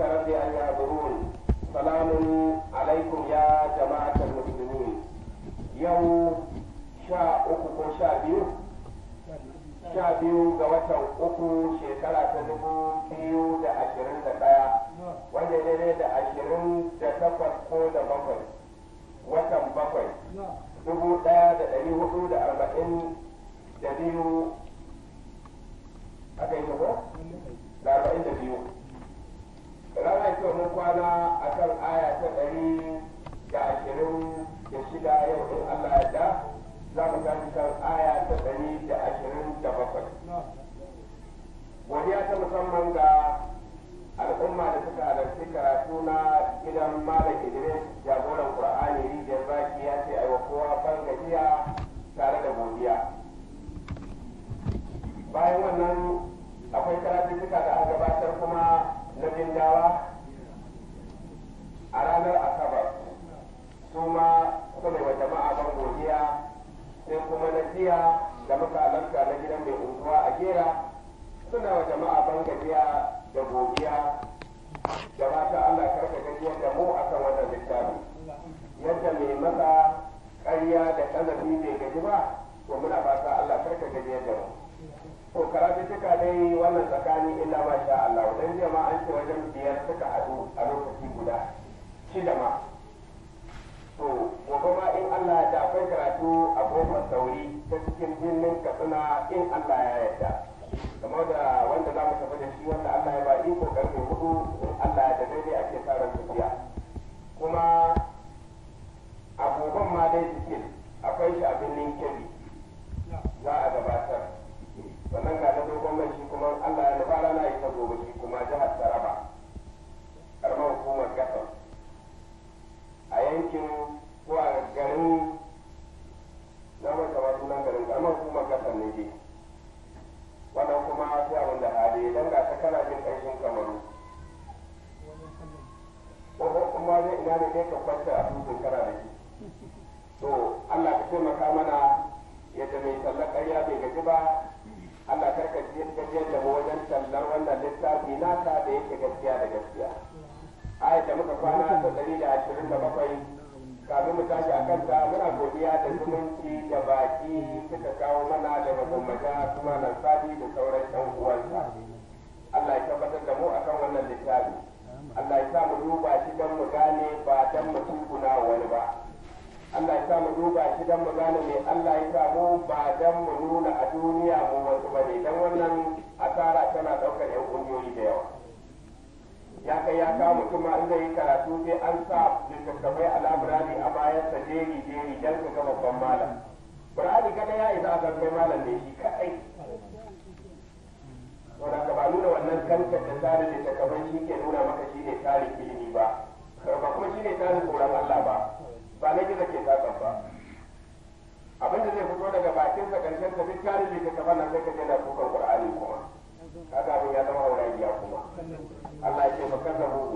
ربي أن يعبرون سلام عليكم يا جماعة المسلمين يوم شاء أكو شاء بيو sha biyu ga watan uku shekara ta dubu biyu da ashirin da ɗaya wanda daidai da ashirin da takwas ko da bakwai watan bakwai dubu ɗaya da ɗari hudu da arba'in da biyu aka yi ko da arba'in da biyu rana ce mun kwana a kan aya ta ɗari da ashirin da shida yau in Allah ya da za mu tashi kan aya ta ɗari da ashirin da bakwai. Godiya ta musamman ga al'umma da suka halarci karatu na gidan Malam Idris jagoran Qur'ani rijiyar zaki ya ce aiwa kowa ban gajiya tare da godiya. Bayan wannan akwai karatuttuka da aka gabatar kuma na bindawa a ranar Asabar. Su ma kuma wa jama'a ban godiya sai kuma na jiya da muka halarta na gidan mai unguwa a gera suna wa jama'a ban gajiya da godiya da mata Allah karka gajiyar da mu akan wannan littafi yadda mai masa ƙarya da ƙazafi bai gaji ba to muna fata Allah karka gajiyar da mu to karatu suka dai wannan tsakani illa ma sha Allah dan jiya ma an ce wajen biyar suka haɗu a lokaci guda shida ma to gobe ma in Allah ya akwai karatu a kofar sauri ta cikin birnin katsina in Allah ya yarda kamar da wanda za mu tafi da shi wanda Allah ya ba iko karfe hudu in Allah ya da daidai ake sa ran tafiya kuma abubuwan ma dai cikin akwai shi a birnin kebbi za a gabatar wannan ga na dogon mai shi kuma Allah ya nufa rana ita gobe shi kuma jihar Taraba karamar hukumar gasar a yankin ko a garin na manta ma sunan garin karamar hukumar kasar ne dai wannan kuma sai abin da hali dan ga ta kana jin ƙarshen kamaru ko kuma dai ina ne dai ka kwanta a dutsen kana da shi to Allah ka taimaka mana yadda mai tallar ƙarya bai gaji ba Allah karka gajiyar da mu wajen tallar wannan littafi naka da yake gaskiya da gaskiya ayat da muka kwana ta ɗari da ashirin da bakwai kafin mu tashi a kanta muna godiya da zumunci da baki suka kawo mana daga gwamnati kuma nan sadi da sauran ɗan uwansa Allah ya tabbatar da mu akan wannan littafi Allah ya sa mu duba shi don mu gane ba don mu tukuna wani ba Allah ya sa mu duba shi don mu gane me Allah ya sa mu ba don mu nuna a duniya mu wasu bane don wannan asara tana ɗaukar 'yan ƙungiyoyi da yawa ya kai ya kawo mutum ma in zai yi karatu sai an sa littattafai a labirari a bayan sa jeri jeri dan ka ga babban malam Qur'ani kada ya isa a kai malam ne shi kadai to da ka ba nuna wannan kanka da tsarin littattafai shi ke nuna maka shi ne tsarin ilimi ba ba kuma shi ne tsarin tsoron Allah ba ba na gida ke tsakan ba abin da zai fito daga bakin sa karshen sa duk tsarin littattafan nan sai ka je na kukan Qur'ani kuma kaga abin ya zama hauragiya kuma Allah ya ce ba kaza buhu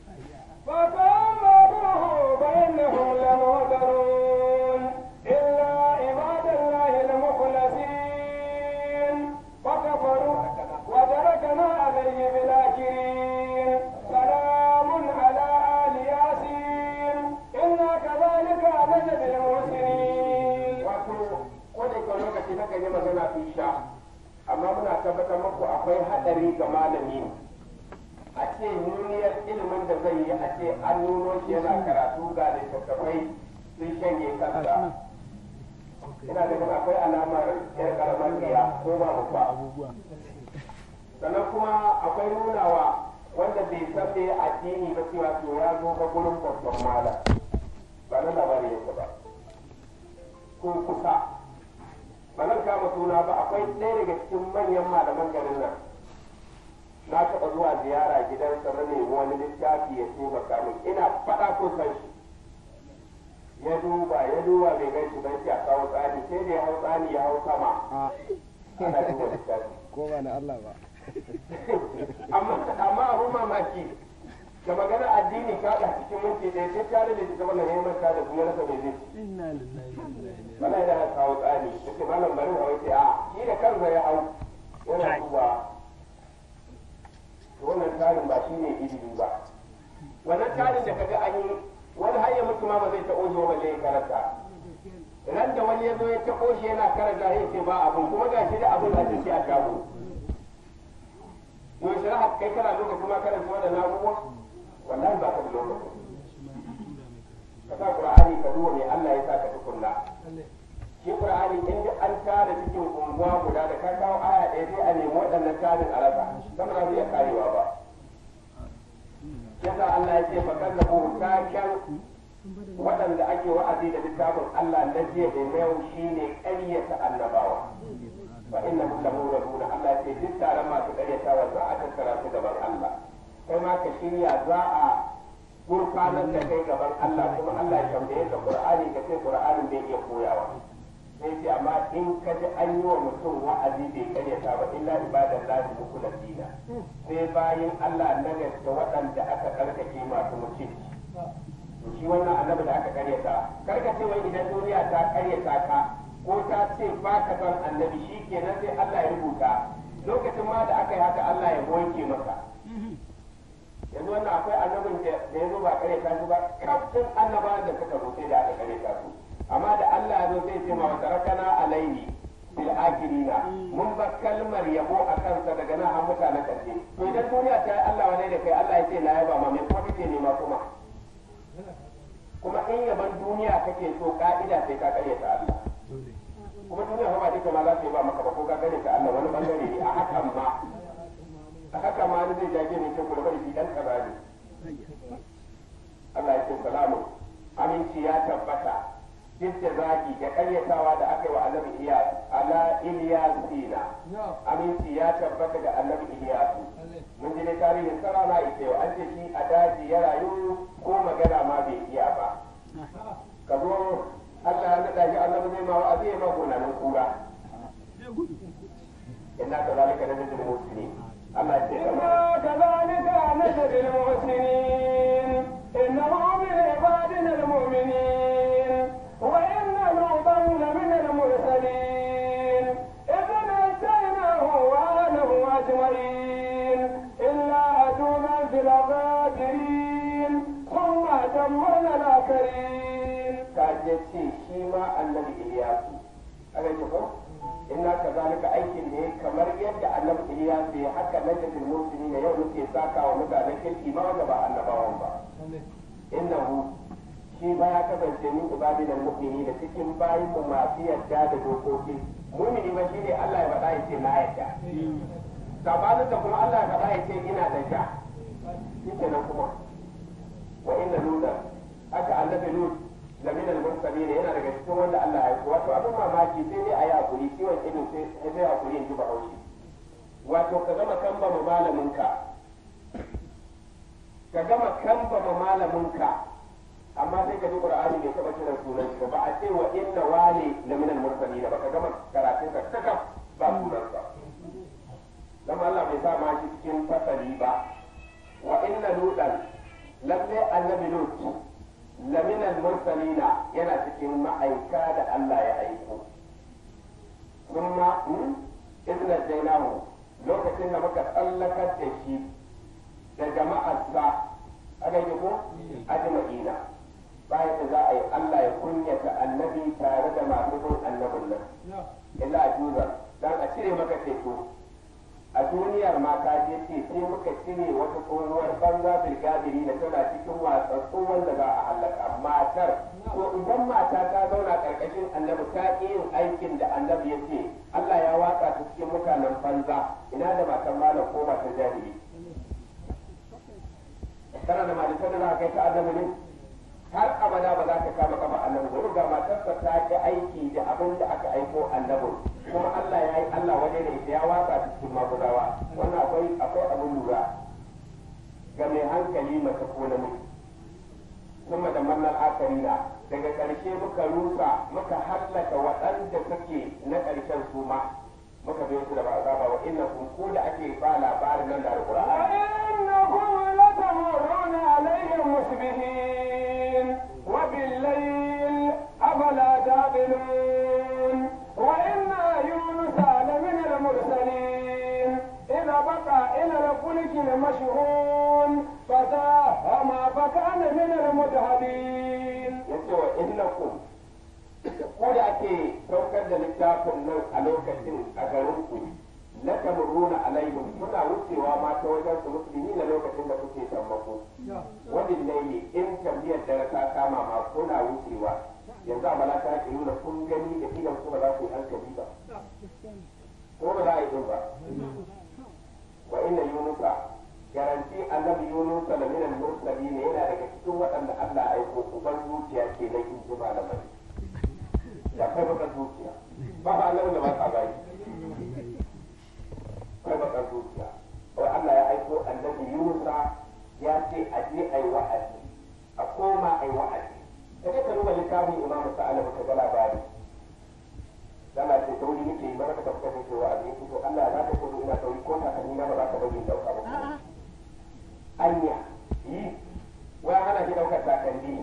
فكذبوه فإنهم لمهدرون إلا عباد الله المخلصين فكفروا وتركنا عليه بالآخرين سلام على آل ياسين إنا كذلك نجزي المحسنين wato ko da ke lokaci na yi magana fi sha amma muna tabbatar muku akwai hadari ga malami a ce nuniyar ilimin da zai yi a ce an nuno shi yana karatu ga littattafai sun shanye kansa ina ganin akwai alamar yar karamar riya ko ba ba sannan kuma akwai nunawa wanda bai san me addini ba cewa to ya zo ga gurin babban malam ba na labari yake ba ko kusa ba zan kama suna ba akwai ɗaya daga cikin manyan malaman garin nan na taɓa zuwa ziyara gidansa na nemi wani littafi ya taimaka min ina faɗa ko san shi ya duba ya duba bai gan shi bai a kawo tsani sai da ya hau tsani ya hau sama ana duba littafi ko ba na Allah ba amma amma abun mamaki da magana addini ka da cikin minti ɗaya sai ka da littafi na neman ka da kuma rasa mai zai inna lillahi wa inna ilaihi bala da ya kawo tsani yake malam bari hawa ce a shi da kansa ya hau yana duba to wannan tsarin ba shi ne ilimi ba wannan tarin da kaga an yi wani har ya mutu ma ba zai taɓo shi ba balle ya karanta ran da wani ya zo ya taɓo shi yana karanta ya ce ba abun kuma ga shi da abun a cikin a shago yau shi rahat kai kana lokaci kuma karanta waɗannan abubuwa wallahi ba ka da lokaci ka sa qur'ani ka duba me Allah ya sa ka tukunna shi qur'ani in duk an tara cikin unguwa guda da ka kawo aya ɗaya sai a nemi waɗannan tarin a rasa sama za su iya karewa ba yasa Allah ya ce fa kallabu taken waɗanda ake wa'azi da littafin Allah na jiya da na yau shine ƙaryata annabawa fa inna hum lamuruna Allah ya ce duk taron masu ƙaryatawa za a tattara su gaban Allah kai ma ka shirya za a gurfanar da kai gaban Allah kuma Allah ya tambaye ka Qur'ani ka ce Qur'anin bai iya koyawa sai ce amma in ka ji an yi wa mutum wa'azi bai karyata ba illa ibadan lahi mukulasina sai bayan Allah na gaske waɗanda aka karkake masu mutunci to shi wannan annabi da aka karyata karka ce wai idan duniya ta karyata ka ko ta ce ba ka san annabi shi kenan sai Allah ya rubuta lokacin ma da aka yi haka Allah ya wanke maka yanzu wannan akwai annabin da ya zo ba karyata shi ba kafin annabawan da suka zo sai da aka karyata su amma da Allah ya zo zai ce ma wata rakana alaihi bil akirina mun ba kalmar yabo a kansa daga nan har mutane karshe to idan duniya ta yi Allah wane da kai Allah ya ce na yaba ma me kuma kake nema kuma kuma in yaban duniya kake so ka'ida sai ka karyata Allah kuma duniya ba duka ma za su yi ba maka ba ko ka karyata Allah wani bangare ne a hakan ma a hakan ma ni zai jage ne ce ku da bari shi dan kaza ne Allah ya ce salamu aminci ya tabbata duk da zagi da karyatawa da aka yi wa annabi Iyas ala Ilyasina aminci ya tabbata ga annabi Iyasu mun ji ne tarihin sarana ita yau an ce shi a daji ya rayu ko magana ma bai iya ba ka zo Allah ya naɗa shi annabi zai ma wa'azi ya ma gonanin kura inna ka zalika na najin musulmi Allah ya ce إنا كذلك نجزي المحسنين إنه من عبادنا المؤمنين وإن لوطا لمن المرسلين إذ نجيناه وأهله أجمعين إلا عجوزا في الغابرين ثم دمرنا الآخرين ka je ce shi ma annabi Iliyasu aka ce ko inna ka zalika aikin ne kamar yadda annabi Iliyasu ya haka na jadil musulmi ne yau muke saka wa mutanen kirki ma wanda ba annabawan ba innahu shi ba ya kasance min ibadi da mu'mini da cikin bayin mu masu yarda da dokoki mu'mini ba shine Allah ya faɗa ya ce na yarda sabanin da kuma Allah ya faɗa ya ce ina da ja shike nan kuma wa inna luda haka annabi lut da min al-mursalin yana daga cikin wanda Allah ya aiko wato abin mamaki sai dai ayi hakuri ciwon ido sai sai hakuri in ji bahaushe wato ka gama kamba ma malaminka ka gama kamba ma malaminka amma sai ka ji qur'ani bai taba kiran sunan shi ba a ce wa inna wali la min al-mursalin ba ka gama karatun ka saka ba sunan sa dan Allah bai sa ma shi cikin fasali ba wa inna lutan lalle annabi lut la min al-mursalin yana cikin ma'aika da Allah ya aiko kuma idna jainahu lokacin da muka tsallakar da shi da jama'arsa aka yi ko ajma'ina bayan da za a yi Allah ya kunyata annabi tare da masu bin annabin nan illa a juzar dan a cire maka ceto a duniyar ma ka je ce sai muka cire wata tsohuwar banza bilgadiri da tana cikin watsatsu wanda za a halaka matar to idan mata ta zauna karkashin annabi ta ƙi yin aikin da annabi ya ce Allah ya watsa ta cikin mutanen banza ina da matan malam ko matan jahili kana da malitar da za ka kai ta annabi ne har abada ba za ka kama kafa annabi ba ga matarsa ta ki aiki da abin da aka aiko annabi kuma Allah ya yi Allah waje da ita ya watsa ta cikin magudawa wannan akwai akwai abin lura ga mai hankali mace ko namiji kuma da mannan akarina daga ƙarshe muka rusa muka hallaka waɗanda suke na ƙarshen su ma muka biyo su da ba azaba wa inna kun ko da ake ba labarin nan da alqur'ani وإنكم لتمرون عليهم مسبحين وبالليل أفلا تعقلون وإن يونس لمن المرسلين إذا بقى إلى الفلك المشحون فساهم فكان من المدهدين ya ce wa innakum ko da ake saukar da littafin nan a lokacin a garin ku la tamuruna alaihim kuna wucewa ma ta wajen su musulmi na lokacin da kuke sammako wani laili in tambayar da ta kama ma kuna wucewa yanzu a malaka ke nuna kun gani da idan kuma za ku yi hankali ba ko ba za a yi din ba wa inna yunusa garanti annabi yunus da minal mursalin yana daga cikin waɗanda Allah ya aiko uban zuciya ke na in ji malamai da kai baka zuciya ba ba Allah da ba ka bai kai baka zuciya wai Allah ya aiko annabi yunus ya ce a je ai wa'azi a koma ai wa'azi kaje ka duba littafin imamu sa'ala ka ga labari Allah ce tauri nake yi mana ka tafi kai ce wa'azi to Allah za ka kodo ina tauri ko ta kan na ba za ka bari in dauka ba anya yi wai hana shi daukar takalmi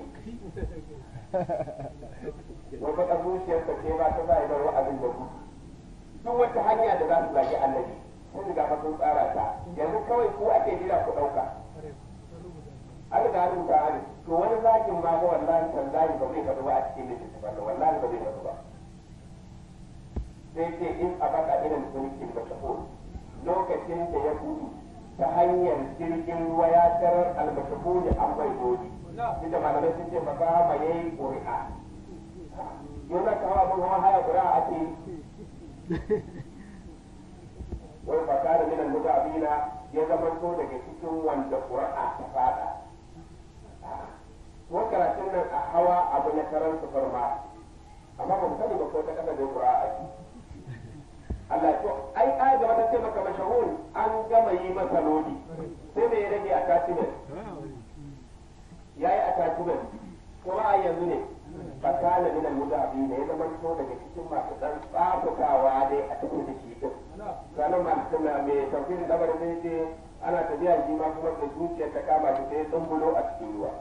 wai baka zuciyarsa ce ba ta zai bar wa'azin da ku duk wata hanya da za su zagi annabi sun riga fa sun tsara ta yanzu kawai ku ake jira ku dauka an riga an rubuta an to wani zagin ma ga wallahi tallahi ba zai faɗi ba a cikin littattafan nan wallahi ba zai faɗi ba sai ce in a baka irin mulkin ba lokacin da ya gudu ta hanyar jirgin ruwa ya tarar almashahu da an bai godi inda malamai sun ce ba za ma yayi ƙuri'a yana kawo abin hawa haya ƙuri'a ake wai ba kare minan mutabina ya zama to daga cikin wanda ƙuri'a ta fada ko karatun nan a hawa abu na karan su farma amma ba mu sani ba ko ta kasa da ƙuri'a ake Allah to ai ai da wata ce maka mashahur an gama yi masa lodi sai me ya rage attachment yayi attachment kuma a yanzu ne fakana min al-mudabi ne ya zama to daga cikin masu dan tsafukawa dai a cikin da shi din sanan ma tana me tafsirin dabar ne ce ana tafiya shi ma kuma da zuciya ta kama shi sai dumbulo a cikin ruwa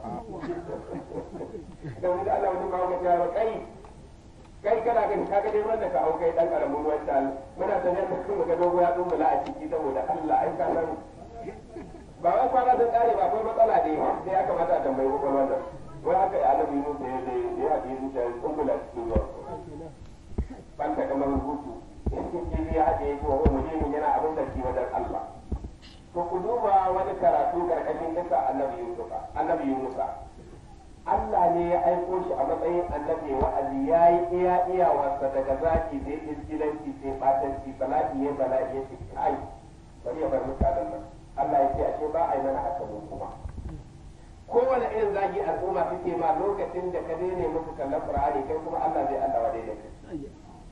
dan da Allah wani ma ga ya kai kai kana gani ka ga dai wanda ka hau kai dan karamin wanda muna sanar da kuma ga dogo ya dumbula a ciki saboda Allah ai ka san ba wai kwana sun kare ba akwai matsala dai sai ya kamata a tambayi kokon wannan wai haka ya annabi Yunus da ya da ya haɗe zuciya ya dumbula a cikin ruwa ban ta kamar rubutu in kifi ya haɗe ya ce wa mulimin yana abin da ki wajen Allah to ku duba wani karatu karkashin kisa annabi Yunus annabi Yunus Allah ne ya aiko shi a matsayin annabi wa'azi ya yi iya iyawarsa daga zaki sai iskilanci sai batanci bala'i ya bala'i ya ce kai bari ya bar mutanen nan Allah ya ce ashe ba a yi mana haka mu kuma kowane irin zagi al'umma suke ma lokacin da ka daina musu kallon Qur'ani kai kuma Allah zai Allah wadai da kai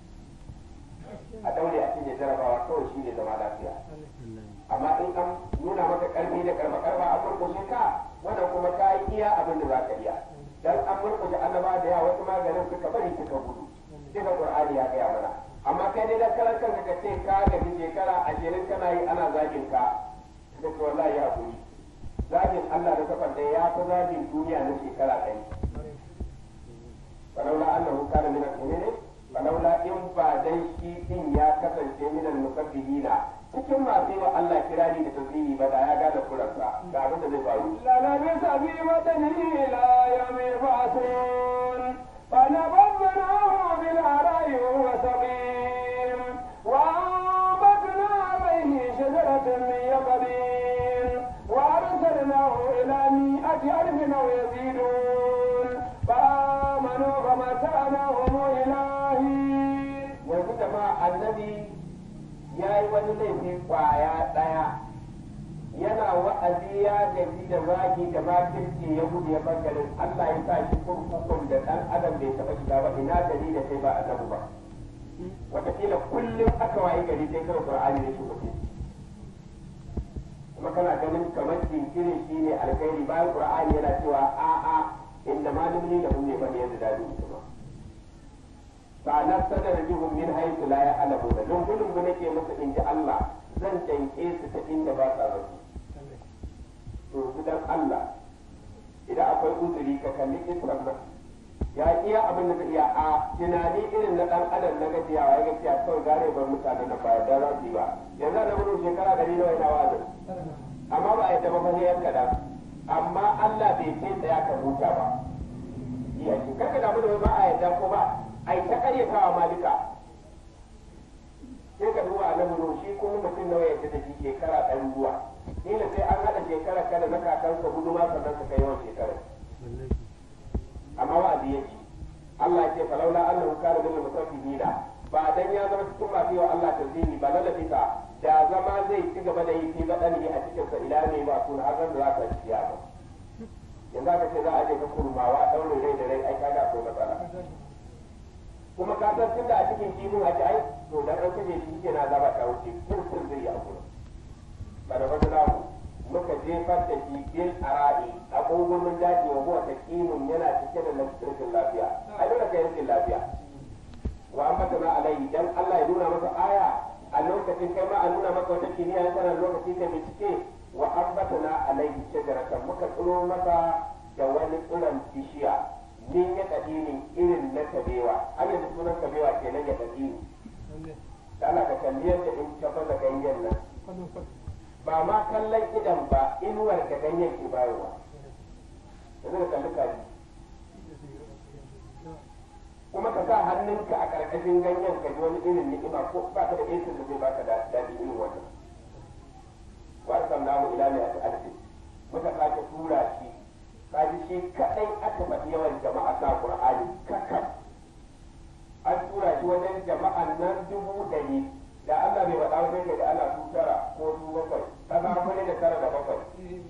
a daure a cikin jarabawa kawai shi ne zama lafiya amma in an nuna maka karfi da karfa karfa a murkushe ka wannan kuma ka yi iya abin da za ka iya dan an murkushe annaba da yawa wasu maganin suka bari suka gudu duka qur'ani ya gaya mana amma kai dai dan karan kanka ka ce ka gaji shekara ashirin kana yi ana zagin ka da ce wallahi ya hakuri zagin Allah da kafan da ya fi zagin duniya na shekara ɗari falaula annahu kana min al-mu'minin falaula in ba dai shi din ya kasance min al-musabbihina cikin masu yi wa Allah kirari da tasiri ba da ya gane kuransa ga abin da zai faru. للبث في بطنه إلى يوم يبعثون فنبذناه بالعراء وهو سقيم وأنبتنا عليه شجرة من يقطين وأرسلناه إلى مئة ألف أو يزيدون فآمنوا فمتعناهم إلى حين Yanzu jama'a annabi ya yi wani laifi kwaya ɗaya yana wa'azi ya gaji da zagi da makirci ya gudu ya bangaren Allah ya sa shi kurkukun da ɗan adam bai taɓa shiga ba ina gari da kai ba annabi ba wataƙila kullum aka wayi gari sai kawai Qur'ani ne shi mutum kuma kana ganin kamar jinkirin shi ne alkhairi bayan Qur'ani yana cewa a'a inda ma dumni da hunne ba ne yadda dadi kuma sa'anar sadar bihum min haythu la ya'lamuna don gudun mu nake musu in ji Allah zan danke su ta inda ba sa zato to su dan Allah idan akwai uzuri ka kalli isran nan ya iya abin da zai iya a tunani irin na dan adam na gajiyawa ya gajiya kawai gare bar mutane na baya da za su yi ba yanzu da mun shekara dari nawa yana wazin amma ba a yadda ba fa sai yan kadan amma Allah bai ce huta ba iya ce kaka damu da wai ba a yarda ko ba a yi ta karyatawa ma duka sai ka duba annabi no shi kuma mutum nawa yadda da shi shekara ɗan ruwa ila sai an haɗa shekara kada na kakansa hudu ma sannan su kai yawan shekara amma wa'azi ya ce Allah ya ce falaula annahu kana min mutaffihina ba dan ya zama cikin masu yawa Allah tazini ba na lafisa da zama zai ci gaba da yi fi badani a cikin sa ila ne ba kun har da za ta ci ya ba yanzu aka ce za a je ka kurmawa daure rai da rai ai kaga akwai matsala kuma ka san tunda a cikin kifin ake ai to dan an kaje shi ke na zaba ta wuce kurkur zai yi akura ba da wani namu muka jefar da shi bil ara'i a gungumin daji wa huwa taqimun yana cike da rashin lafiya ai dole kai rashin lafiya wa an mata na alai dan Allah ya nuna masa aya a lokacin kai ma a nuna maka wata kimiyya ya sanar lokaci kai bincike wa an mata na alai shajaratan muka tsiro masa da wani tsiron bishiya min ya kadinin irin na kabewa har yanzu sunan kabewa kenan ya kadini da Allah ka kalli yadda in ka fasa ganyen nan ba ma kallon idan ba inuwar da ganyen ke bayarwa yanzu ka kalli kaji kuma ka sa hannunka a ƙarƙashin ganyen ka ji wani irin ni'ima ko ba ka da esin da zai baka daɗi irin wannan wa sallahu ila ne a ta'addi muka sake tura shi kaji shi kadai aka faɗi yawan jama'a sa qur'ani kakkan an tura shi wajen jama'an nan dubu ɗari da Allah bai faɗa wajen da ana su tara ko su bakwai ka za mu ne da tara da bakwai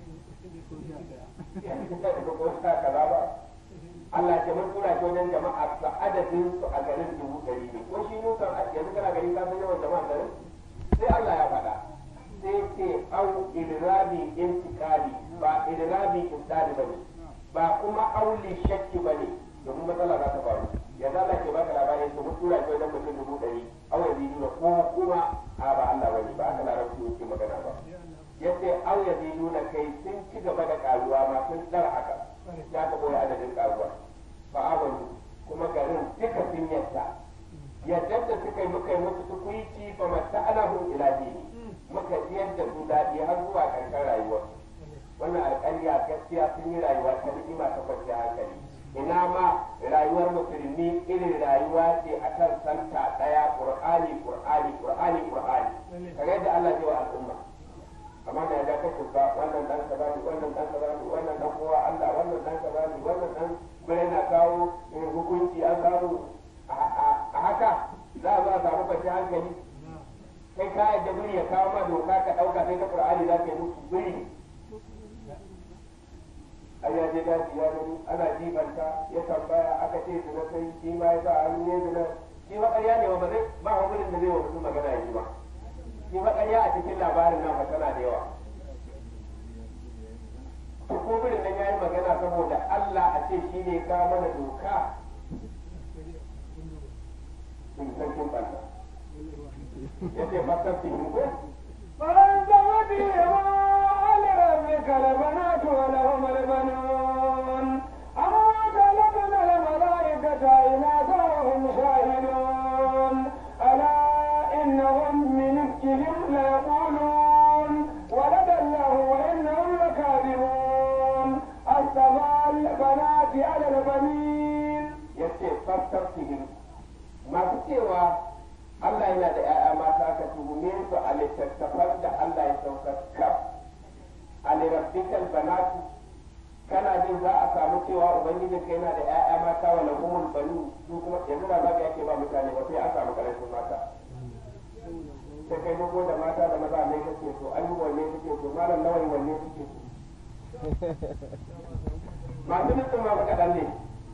ko sa kaza ba Allah ya mun tura shi wajen jama'a sa adadin su a garin dubu ɗari ne ko shi mun san yanzu kana gari ka san yawan jama'a garin sai Allah ya faɗa sai ce au idrabi intikali ba idrabi insani bane ba kuma auli shakki bane domin matsala za ta faru ya za ke baka labarin su mun tura shi wajen mutum dubu ɗari au ya biyu ko kuma a ba Allah bane ba aka larabci yake magana ba yace au ya biyu na kai sun ci gaba da karuwa ma sun tsara haka ya ka boye adadin karuwa ba abin kuma garin duka sun yadda yadda da suka yi muka yi musu tukuici fa mata ana hun ila dini muka jiyar da su daɗi har zuwa ƙarshen rayuwar wannan alƙarya gaskiya sun yi rayuwa ta ni'ima ta kwanciyar hankali ina ma rayuwar musulmi irin rayuwa ce a kan santa ɗaya ƙur'ani ƙur'ani ƙur'ani ƙur'ani kaga yadda Allah zai wa al'umma amma da ya kashe ba wannan dan kaza ne wannan dan kaza ne wannan dan kowa Allah wannan dan kaza ne wannan dan bare na kawo hukunci an samu a haka za a zo a samu kwanciyar hankali kai ka yadda biri ya kawo ma doka ka ɗauka sai ta Qur'ani za ka yi musu biri ai ya je daji ya gani ana jibanta ya tambaya aka ce su na sai shi ma ya sa hannu ne zina shi ma ƙarya ne ba zai ba wa da zai wa mutum magana ya ji ba shi ma ƙarya a cikin labarin nan tana da yawa to ko birin nan yayi magana saboda Allah a ce shi ne ka mana doka in san kin balla yace fasar tin ko فانزوت لربك البنات ولهم البنون أما خلقنا الملائكة إناثا وهم شاهدون ألا إنهم من إفكهم ليقولون ولد الله وإنهم لكاذبون أصطفى البنات على البنين yace fasar tin masu cewa Allah yana da ‘ya'ya mata ka tuhume su a littattafan da Allah ya saukar kaf a lirabbikal banatu kana jin za a samu cewa ubangijin ka yana da ‘ya'ya mata wa lahumul banu su kuma yanzu ba za ka yake ba mutane ba sai an samu karancin mata sai kai dogo da mata da maza ne kake so an yi wanne kake so malam nawai wanne kake so masu nufin ma ba kaɗan ne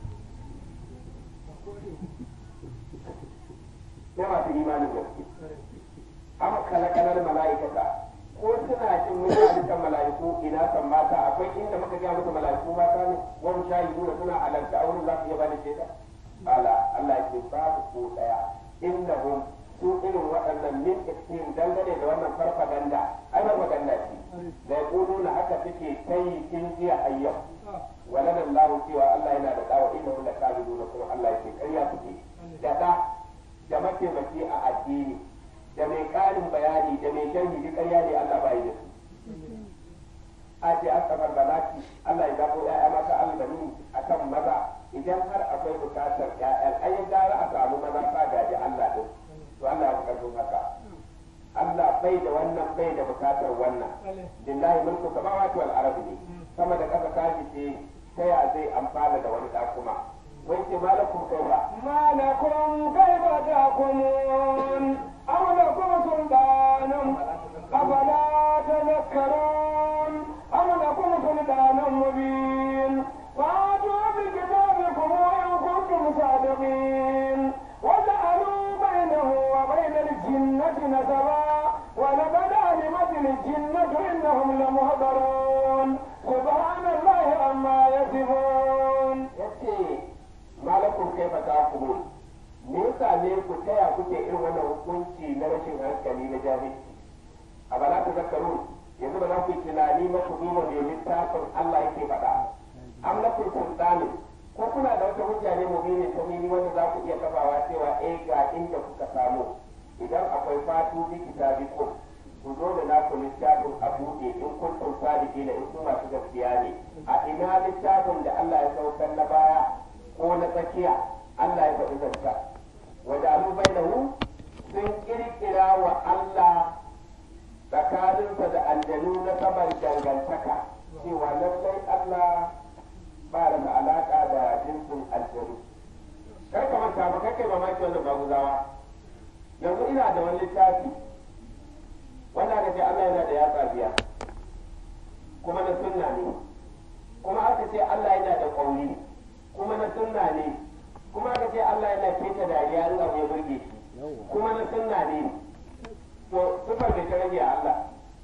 na masu imanin gaske amma kalakalar mala'ikata ko suna cin wani halittar mala'iku ina san mata akwai inda muka ga musu mala'iku mata ne wani shayi nuna suna halarta a wurin za su iya bada shaida ala Allah ke babu ko daya inda hum su irin waɗannan min iktin dangane da wannan farfaganda ai farfaganda ce da yaquluna haka suke tayi kin jiya ayyau waladan lahu cewa Allah yana da dawa innahu lakazibuna kuma Allah yake ƙarya suke da da da mataimaki a addini da mai ƙarin bayani da mai sharhi duk ƙarya ne Allah bai da su a ce asabar balaki Allah ya zabo ya'ya mata albani lillahi mulku samawati wal ardi ne sama da kasa ta ce ta ya zai amfana da wani da kuma wai ce malakum kaifa ما لكم كيف تحكمون أم لكم سلطان أفلا تذكرون أم لكم سلطان مبين فأتوا بكتابكم إن كنتم صادقين وجعلوا بينه وبين الجنة نسبا ولقد علمت الجنة إنهم لمهضرون سبحان الله عما يصفون yace malakum kaifa tahkumun me yasa ne ku taya kuke irin wannan hukunci na rashin hankali na jahilci a bala ta zakaru yanzu ba za ku yi tunani ba ku duba da littafin Allah yake faɗa am lakum sultanin ko kuna da wata hujja ne mubinin ta nini wanda za ku iya kafawa cewa eh ga inda kuka samu idan akwai fatu bi kitabikum ku zo da naku littafin a buɗe in kuntum sadiqina in ku masu gaskiya ne a ina littafin da Allah ya saukar na baya ko na tsakiya Allah ya faɗi zanta wajalu bainahu sun kirkira wa Allah tsakaninsa da aljanu na saman dangantaka cewa lallai Allah ba da alaƙa da jinsin aljanu kar ka manta ba kai kai mamaki wannan maguzawa yanzu ina da wani littafi wanda aka ce Allah yana da yatsa biya kuma na sunna ne kuma aka ce Allah yana da ƙauri kuma na sunna ne kuma aka ce Allah yana keta dariya in abu ya burge shi kuma na sunna ne to sufar mai ta rage a Allah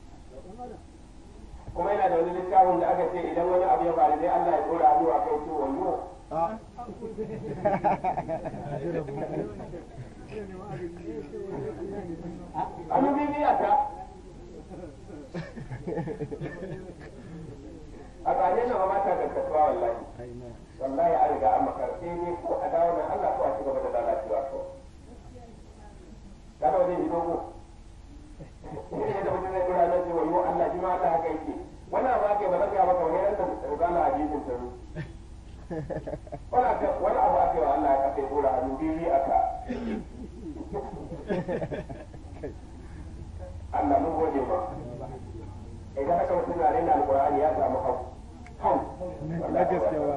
kuma yana da wani littafin da aka ce idan wani abu ya faru sai Allah ya dora hannu a kai ce wayo hannu bibi a ta a tsane na ba ta gaskatuwa wallahi wallahi an riga an makarce ne ko a dawo nan Allah ko a ci gaba da lalacewa ko kada wani yi dogo ne da mutum zai kura nan cewa yiwu Allah shi ma Allah haka yake wannan abu ake ba zan gaya maka wani ran da zala hadisin ta wani abu ake wa Allah ya kafe kura hannu bibi aka Allah mun gode ma idan haka mutum na rena alkur'ani ya samu hau hau na gaskiya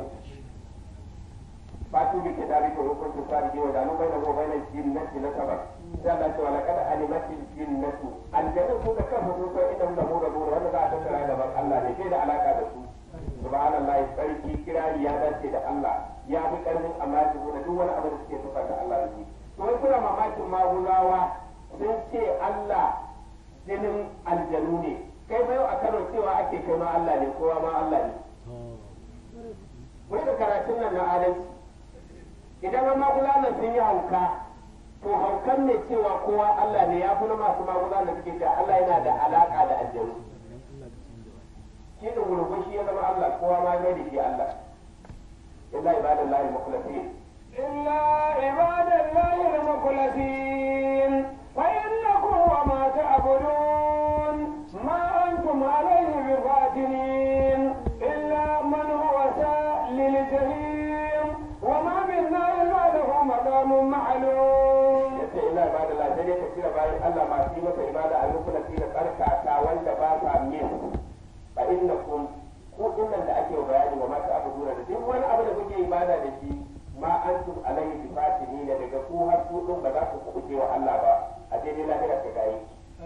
fatu bi kitabi ko hukuntu sarji wa danu bayna wa bayna jinnati na sabab sai Allah ce wala kada alimatil jinnatu aljanna su da kansu sun san idan da mu da mu wanda za a tattara gaban Allah ne sai da alaka da su subhanallahi sarki kirari ya dace da Allah ya fi karfin amma su da duk wani abu da suke tufa da Allah da shi to wai kuna mamakin maguzawa sun ce Allah jinin aljanu ne kai bayo a Kano cewa ake kai ma Allah ne kowa ma Allah ne wai da karatun nan na adalci idan an magulanan sun yi hauka to haukan ne cewa kowa Allah ne ya fi na masu magulanan suke cewa Allah yana da alaka da aljanu shi da gurgun shi ya zama Allah kowa ma mai da shi Allah illa ibadallahi mukhlasin إلا عباد الله المخلصين فإنكم وما تعبدون ما أنتم عليه بفاتنين إلا من هو سائل للجحيم وما منا إلا له مقام معلوم yace illa ibadallahi sai dai ka kira bayan Allah masu yi masa ibada a mukhlasin da tsarkaka wanda ba sa min fa innakum ku dinnan da ake bayani wa masu abu da duk wani abu da kuke ibada da shi ma antum alayhi bi fatini da daga ku har ku din ba za ku kuɓuce wa Allah ba a daidai lahira ka gayi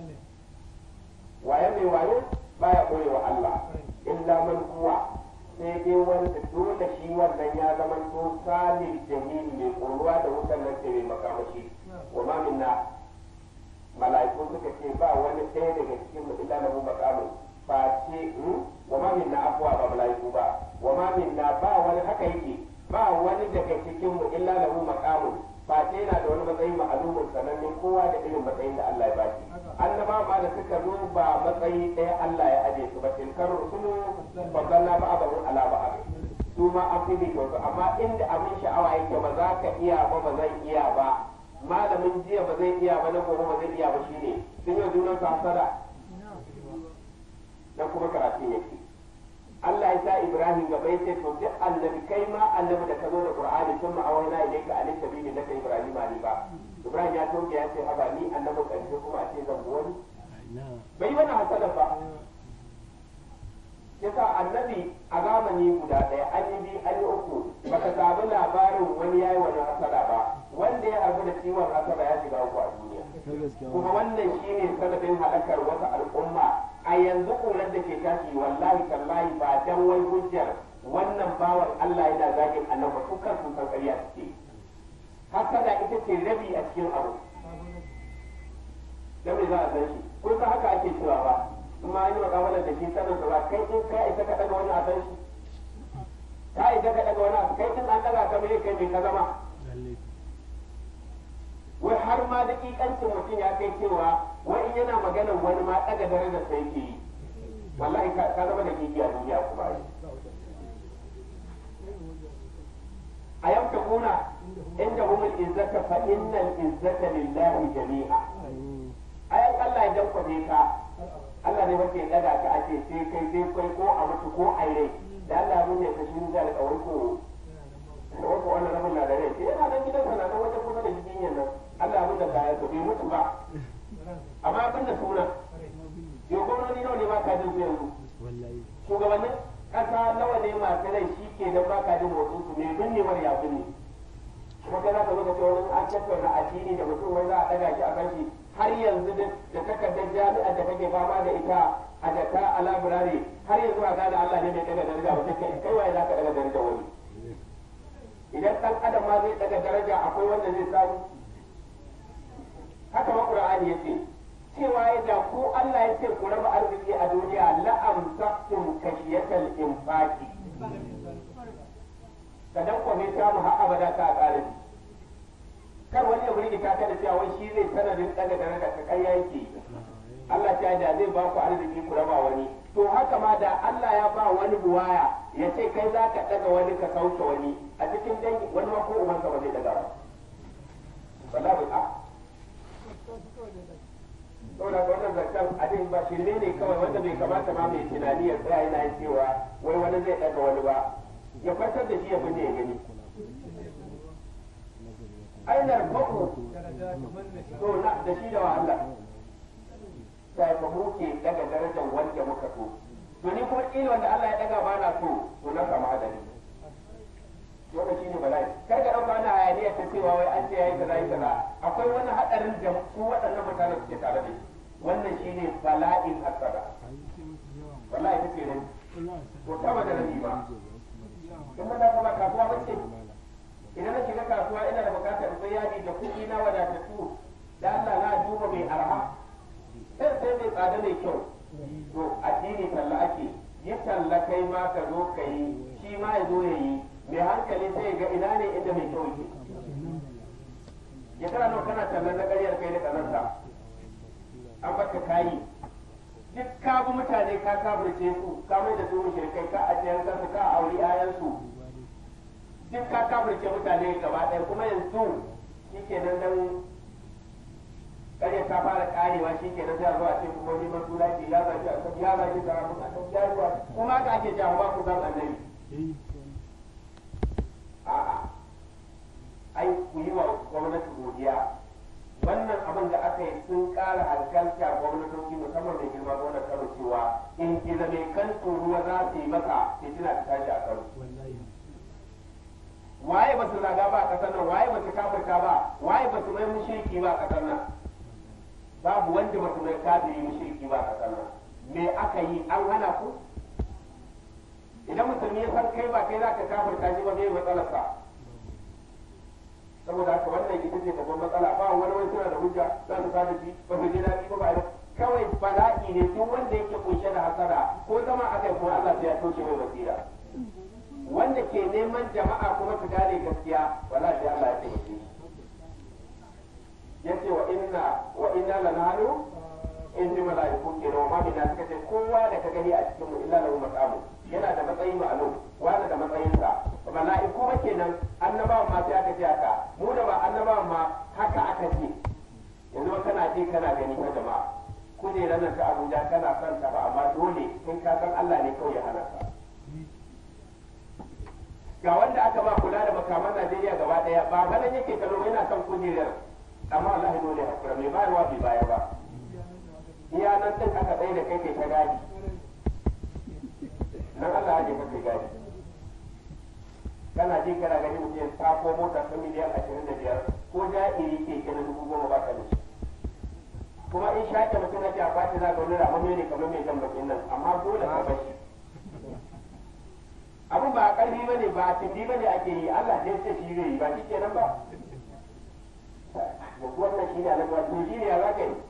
waye mai wayo baya koye wa Allah illa man huwa sai dai wanda dole shi wannan ya zama to salil jahili mai koruwa da wutan nan ce mai makamashi wa ma minna mala'iku suka ce ba wani ɗaya daga cikin mu illa lahu maqamun face wa ma minna afwa ba mala'iku ba wa ma minna ba wani haka yake ba wani daga cikin mu illa lahu maqamun face yana da wani matsayi ma'alumin sanannen kowa da irin matsayin da Allah ya baki annaba ma da suka zo ba matsayi ɗaya Allah ya aje su ba tilkar rusulu faddalna ba'dahu ala ba'd su ma an fi bi amma inda abin sha'awa yake ba za ka iya ba ba zan iya ba malamin jiya ba zai iya ba na gobe ba zai iya ba shine sun yi junan su hasada dan kuma karatu yake Allah ya sa Ibrahim gaba yace to duk annabi kai ma annabi da ka zo da Qur'ani sun ma awaina ilayka alai sabili laka Ibrahim ali ba Ibrahim ya toke ya ce haba ni annabin karshe kuma a ce zan bi wani bai wani hasada ba annabi a zamani guda ɗaya an yi biyu an yi uku baka samu labarin wani yayi wani hasara ba wanda ya harbu da ciwon hasara ya shiga uku a duniya ta gaskiya kuma wannan shine sanadin halakar wasu al'umma a yanzu ƙurar da ke tashi wallahi tallahi ba dan wai hujjar wannan bawan Allah yana zagin annabi su kan sun san ƙarya suke hasada ita ce rabi a cikin abu dan me za a san shi ko ka haka ake cewa ba kuma an yi makawalar da shi sanin sa ba kai in ka isa ka daga wani a san shi ka isa ka daga wani a kai in an daga ka mai kai mai ka zama lalle wai har ma dakikancin mutum ya kai cewa wai in yana maganar wani ma daga darajar sa yake yi wallahi ka ka zama da kiki a duniya kuma ai a yamta kuna inda humul izzata fa innal izzata lillahi jami'a ayan Allah ya dankwabe ka Allah ne wace daga ka ake sai kai sai kai ko a mutu ko a rai da Allah mun ne ka shi da alƙawari ko da wasu wannan rabin na da rai sai yana nan gidan sana nan wata kusa da jikin yan nan Allah mun da kayan su bai mutu ba amma abin da suna yau gwamnati nawa ne ba ka jin su yanzu wallahi shugabannin kasa nawa ne masu rai shi ke da ba ka jin motsin su mai binnewar ya binne kuma kai za ka zo ka ce wani an tattauna addini da mutum wai za a ɗaga shi a kan shi har yanzu da da takardar jami'ar da kake fama da ita a jaka a labirare har yanzu a gane Allah ne mai ɗaga daraja ba sai kai kai waye za ka ɗaga daraja wani idan ɗan adam ma zai ɗaga daraja akwai wanda zai samu haka ma Qur'ani yace cewa ya da ko Allah ya ce ku raba arziki a duniya la'amsaktum kashiyatal infaqi kadan ko mai samu har abada ta ƙare kar wani ya burge ka da cewa wai shi zai sanadin daga daraja ka kai yake Allah ta da zai ba ku arziki ku raba wani to haka ma da Allah ya ba wani buwaya ya ce kai za ka daga wani ka sauke wani a cikin dangi wani ma ko ubansa ba zai daga ba wallahi a saboda ga wannan zancen abin ba shirme ne kawai wanda bai kamata ma mai tunani ya tsaya yana yin cewa wai wani zai daga wani ba ya kwantar da shi ya fi ne ya gani ainar baku to na da shi da wahala sai ba mu ke daga darajar wanda muka so to ni kuma kila wanda Allah ya daga ba na so to na samu hadari wannan shine bala'i kar ka dauka ana hayaniya ta cewa wai an ce yayi kaza yayi kaza akwai wani hadarin da su waɗannan mutane suke tare da shi wannan shine bala'in hasada wallahi take ne to ta da rabi ba kuma da kuma kasuwa bace idan na shiga kasuwa ina da bukatar sai yadi da kuɗi na wadatattu da Allah na duba mai arha sai sai mai tsada mai kyau to addini talla ake yi talla kai ma ka zo ka yi shi ma ya zo ya yi mai hankali sai ga ina ne inda mai kyau yake ya kana nawa kana tallan na ƙaryar kai da ƙazanta an baka kayi duk ka bi mutane ka kafirce su ka mai da su mushrikai ka ajiyar kansu ka auri 'ya'yansu duk ka kafirce mutane gaba ɗaya kuma yanzu shi ke nan dan ƙarya ta fara ƙarewa shi ke nan sai a zo a ce kuma ni man suna ce ya zaki a ya zaki da mun a ya ruwa kuma ka ake jawo ba ku zan annabi a'a ai ku yi wa gwamnati godiya wannan abin da aka yi sun ƙara hankalta gwamnatoci musamman da girma gwamnati kano cewa in gida mai kan ruwa za su yi masa fitina ta tashi a kano waye ba su zaga ba a ƙasar nan waye ba su kafirta ba waye ba su mai mushriki ba a ƙasar nan babu wanda ba su mai kafiri mushriki ba a ƙasar nan me aka yi an hana ku idan musulmi ya san kai ba kai za ka kafirta shi ba zai matsalarsa saboda haka wannan ita ce babban matsala ba wani wani suna da hujja za su sa da shi ba su ji daɗi ba ba kawai bala'i ne duk wanda yake kunshe da hasara ko zama a kai kuma Allah sai ya toshe mai basira wanda ke neman jama'a kuma su gane gaskiya wala sai Allah ya taimake shi yace wa inna wa inna lanahnu in ji mala'iku ke wa mamina suka ce kowa da ka gani a cikin mu illa lahu maqamu yana da matsayi ma'lum wanda da matsayinsa mala'iku ba kenan annabawan ma sai aka ce haka mu da ba annabawan ma haka aka ce yanzu ba kana ji kana gani ta jama'a kujerar nan ta Abuja kana son ta ba amma dole in ka san Allah ne kawai ya hana ka ga wanda aka ba kula da makaman Najeriya gaba daya ba ganin yake kallo yana son kujerar amma Allah ya dole hakura mai bayarwa bai bayar ba iya nan din aka tsaye da kai kai ta gadi nan Allah kana ji kana gani mutum ya sako mota ta miliyan ashirin da biyar ko ja'iri ke kenan dubu goma ba ka da shi kuma in shaƙe mutum ake a bata za ga wani ramamme ne kamar mai jan bakin nan amma dole ka bashi abin ba a ƙarfi ba ne ba a tindi ba ne ake yi Allah ne ce shi zai yi ba shi kenan ba da wannan shi ne alaƙa to shi ne ya za ka yi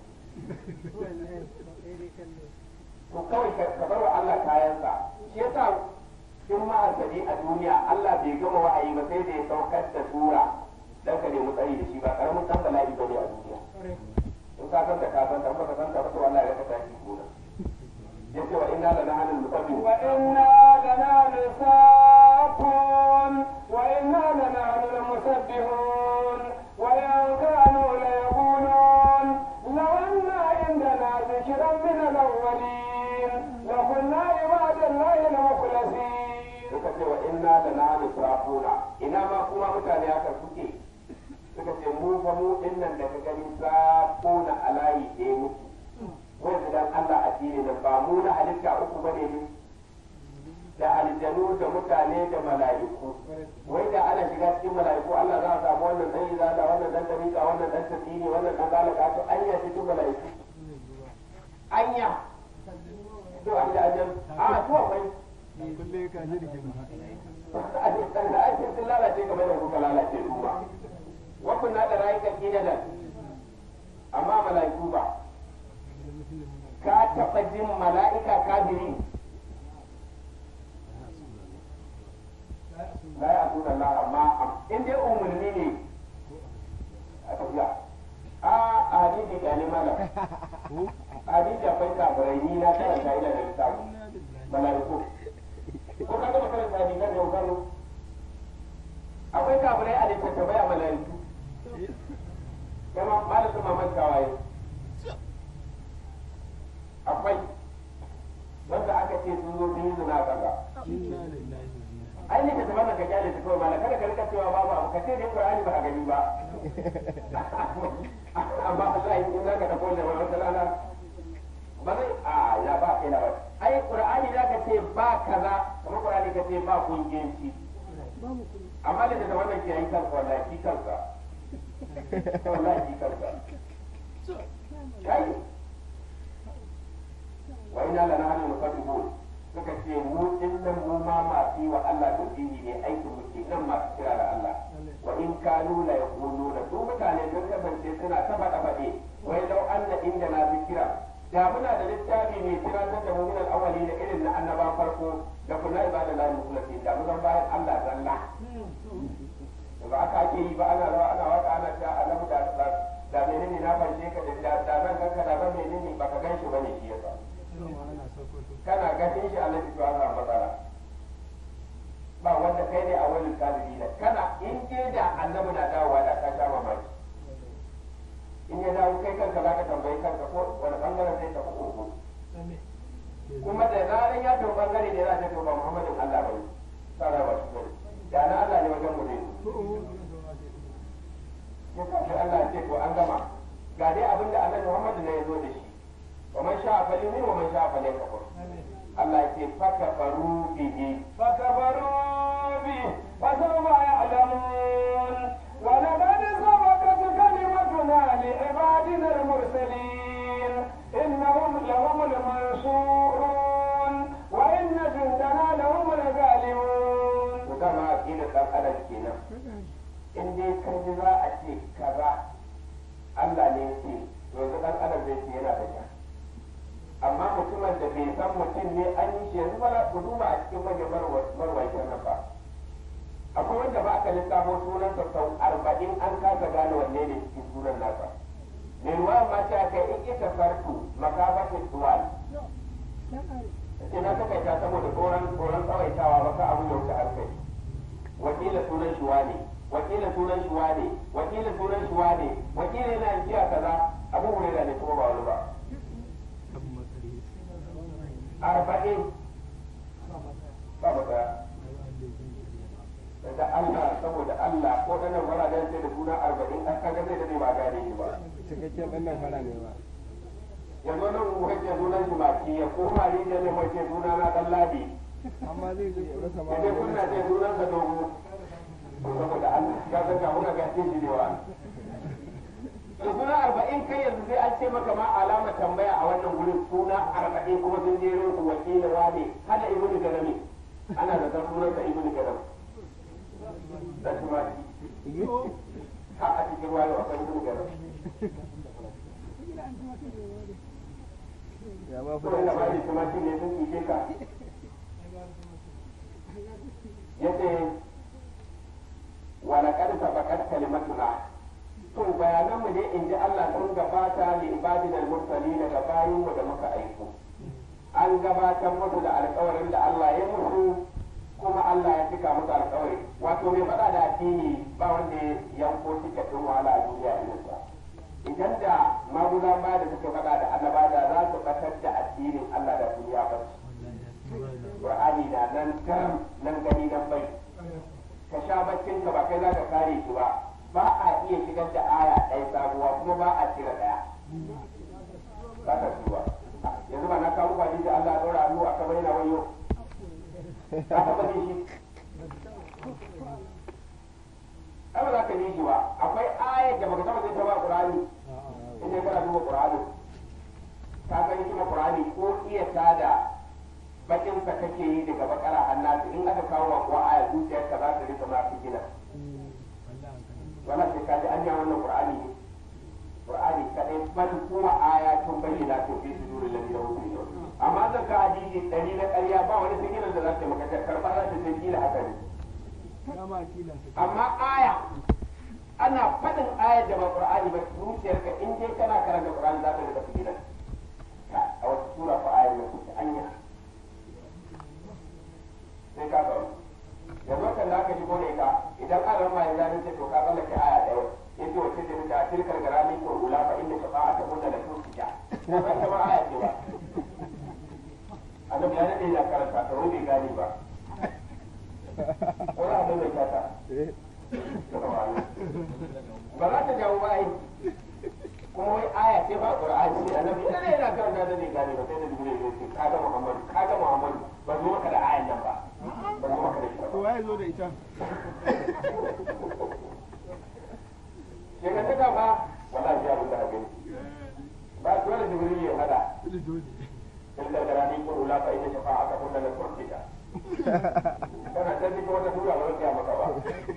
to kawai ka bar wa Allah kayansa shi yasa in ma'azari a duniya Allah bai gama wa'ayi ba sai da ya saukar da sura dan ka nemi tsari da shi ba karamin san bala'i bane a duniya in ka san da ka san da baka san da ba to Allah ya ka tashi gona yace wa inna la nahnu musabbihu وإنا لنحن السابقون وإنا لنحن المسبحون وإن كانوا ليقولون لو أن عندنا ذكرا من الأولين لكنا عباد الله المخلصين suka ce wa inna da na hannu safuna ina ma kuma mutane haka suke suka ce mu fa mu dinnan da ka gani safuna a layi ɗaya muke wanda dan Allah a dini nan ba mu na halitta uku bane ne da aljanu da mutane da mala'iku wai da ana shiga cikin mala'iku Allah za a samu wannan dan izala wannan dan dariƙa wannan dan tasiri wannan dan galaka to anya cikin mala'iku anya to an da ajan a to akwai kulle ka ji rigima da ake sun lalace kamar da kuka lalace su ba wakun na da rayukan gidanan amma mala'iku ba ka taɓa jin mala'ika kafiri la ya tuna Allah amma in dai umarni ne a tafiya a hadisi ga ne malam hadisi akwai kafirai ni na karanta ina da littafi mala'iku ko ka gama karanta hadisi da kano akwai kafirai a littattafai a mala'iku kama malamin mamman kawaye akwai wanda aka ce sun zo sun yi zina a ƙasa inna lillahi wa inna ai ne ka taɓa ka kyale ta kawai malam kada ka rika cewa babu abu ka ce dai qur'ani ba a gani ba amma Allah in za ka tafi wannan wata rana ba zai a ya ba kai na ba ai qur'ani za ka ce ba kaza kamar qur'ani ka ce ba kungiyanci amma da da wannan ke yi kansa wallahi shi kansa wallahi shi kansa kai wa ina lana hanu musabbihun suka ce mu din nan mu ma masu yi wa Allah tauhidi ne aikin mu ke nan masu kira da Allah wa in kanu la yaquluna su mutane sun kasance suna ta faɗa faɗe wai lau anna inda na zikira da muna da littafi mai tunatar da mu min al-awwali da irin na annaba farko da kunna ibada la mukhlasi da mu zan bayan Allah zalla ba aka ake yi ba ana rawa ana waka ana ta annabi da da menene na fanshe ka da da zan ganka da zan menene baka gan shi bane shi yasa ana sokoto kana ganin shi Allah to Allah matsala ba wanda kai ne a wani kadiri da kana in je da annabi na dawowa da ka sha mamaki in ya dawo kai kanka za ka tambayi kanka ko wani bangaren zai tafi uku kuma da zaran ya tafi bangare ne za ta to ba Muhammadin Allah bane sara ba shi bane da na Allah ne wajen mu ne ya kashi Allah ya ce to an gama ga dai abin da annabi Muhammad ne ya zo da shi wa man sha'a falyumin wa man sha'a falyakfur Allah ya ce fakafaru bihi فكفروا به فسوف يعلمون ولقد سبقت كلمتنا لعبادنا المرسلين إنهم لهم المنصورون وإن جندنا لهم الغالبون to dama aqida dan adam kenan in dai ka ji za a ce kaza Allah ne ya ce to yanzu dan adam zai ce yana da ja amma mutumin da bai san mutum ne an yi shi yanzu ba ku duba a cikin manyan marwaitan nan ba akwai wanda ba aka lissafo sunansa sau arba'in an kasa gane wanne ne cikin sunan nasa mai ruwa ma ta kai in ita farko makabatin duwal ce na takaita saboda tsoron tsoron tsawaitawa ba ka abu ya wuce hankali wakila sunan shi wane wakila sunan shi wane wakila sunan shi wane wakila yana yin kiya kaza abu hurera ne kuma ba wani ba abu matsari arba'in ba ba daya da Allah saboda Allah ko ɗanan wuraren sai da suna arba'in an kaga zai dade ba gane shi ba cikakken ɗan nan fara ne ba yanzu nan wajen sunan shi maki ya koma ni da ne wace suna na ɗan ladi amma zai je ya rasa ma idan kuna ce sunan sa dogo saboda Allah ya san ka muna ga shi ne wa to suna arba'in kai yanzu sai an ce maka ma alama tambaya a wannan gurin suna arba'in kuma sun je rin su wakila wane hada ibnu garami ana da san sunan sa ibnu garam da kuma har a cikin wayo akwai ibnu garam ya ba kuma da bani kuma shi ne sun kike ka yace wala qad sabaqat kalimatuna to bayanan mu ne in ji Allah sun gabata li ibadina al-mursalin ga bayin mu da muka aiko an gabatar musu da alƙawarin da Allah ya musu kuma Allah ya cika musu alƙawari wato mai faɗa da addini ba wanda ya yanko tikatin wahala a duniya irinsa idan da maguza ba da suka faɗa da annaba da za su batar da addinin Allah da duniya ba Qur'ani na nan garam nan gani nan bai ka sha baccin ka ba kai za ka kare shi ba ba a iya shigar da aya ɗaya sabuwa kuma ba a cire ɗaya ba ka ba yanzu ba na kawo kwani da Allah ya ɗora hannu a kamar yana wayo za ka bane shi ai ba za ka yi shi ba akwai ayar da baka taba zai ta ba Qur'ani in dai kana duba Qur'ani ka gani kuma Qur'ani ko iya tada bakin sa kake yi daga bakara hannatu in aka kawo wa kuwa aya zuciyarka za ta rika ma gina wala sai ka ji an yi wannan Qur'ani ne Qur'ani kadai bal kuma ayatun bayyinatun fi suduril ladina utul ilm amma zan ka hadisi dari na ƙarya ba wani sigilan da za ta maka karba za ta sai kila haka ne dama kila su amma aya ana faɗin ayar da ba Qur'ani ba zuciyarka in dai kana karanta Qur'ani za ta rika sigilan a wata sura fa ayar ne kuke anya sai ka faru yanzu kan da aka shigo da ita idan an rama ya zani ce to ka tsallake aya ɗaya yace wace ce ta tilkar garami ko ula fa inda shafa'ata kunna la tusja ba ta ba aya ce ba annabi ya dade da karanta ta bai gani ba wani abu mai kata ba za ta jawo ba ai kuma wai aya ce ba qur'ani ce annabi ya dade da karanta da bai gani ba sai da jibril ya ce kaga muhammadu kaga muhammadu ba zo maka da ayan nan ba ba zo maka da shi ba to waye zo da ita daga ta ba wallahi ya abin da haka ba dole jibril ya hada tilka garani ko ula fa inna shafa'aka kunna la turkita kana ta ji wata tura ba zai maka ba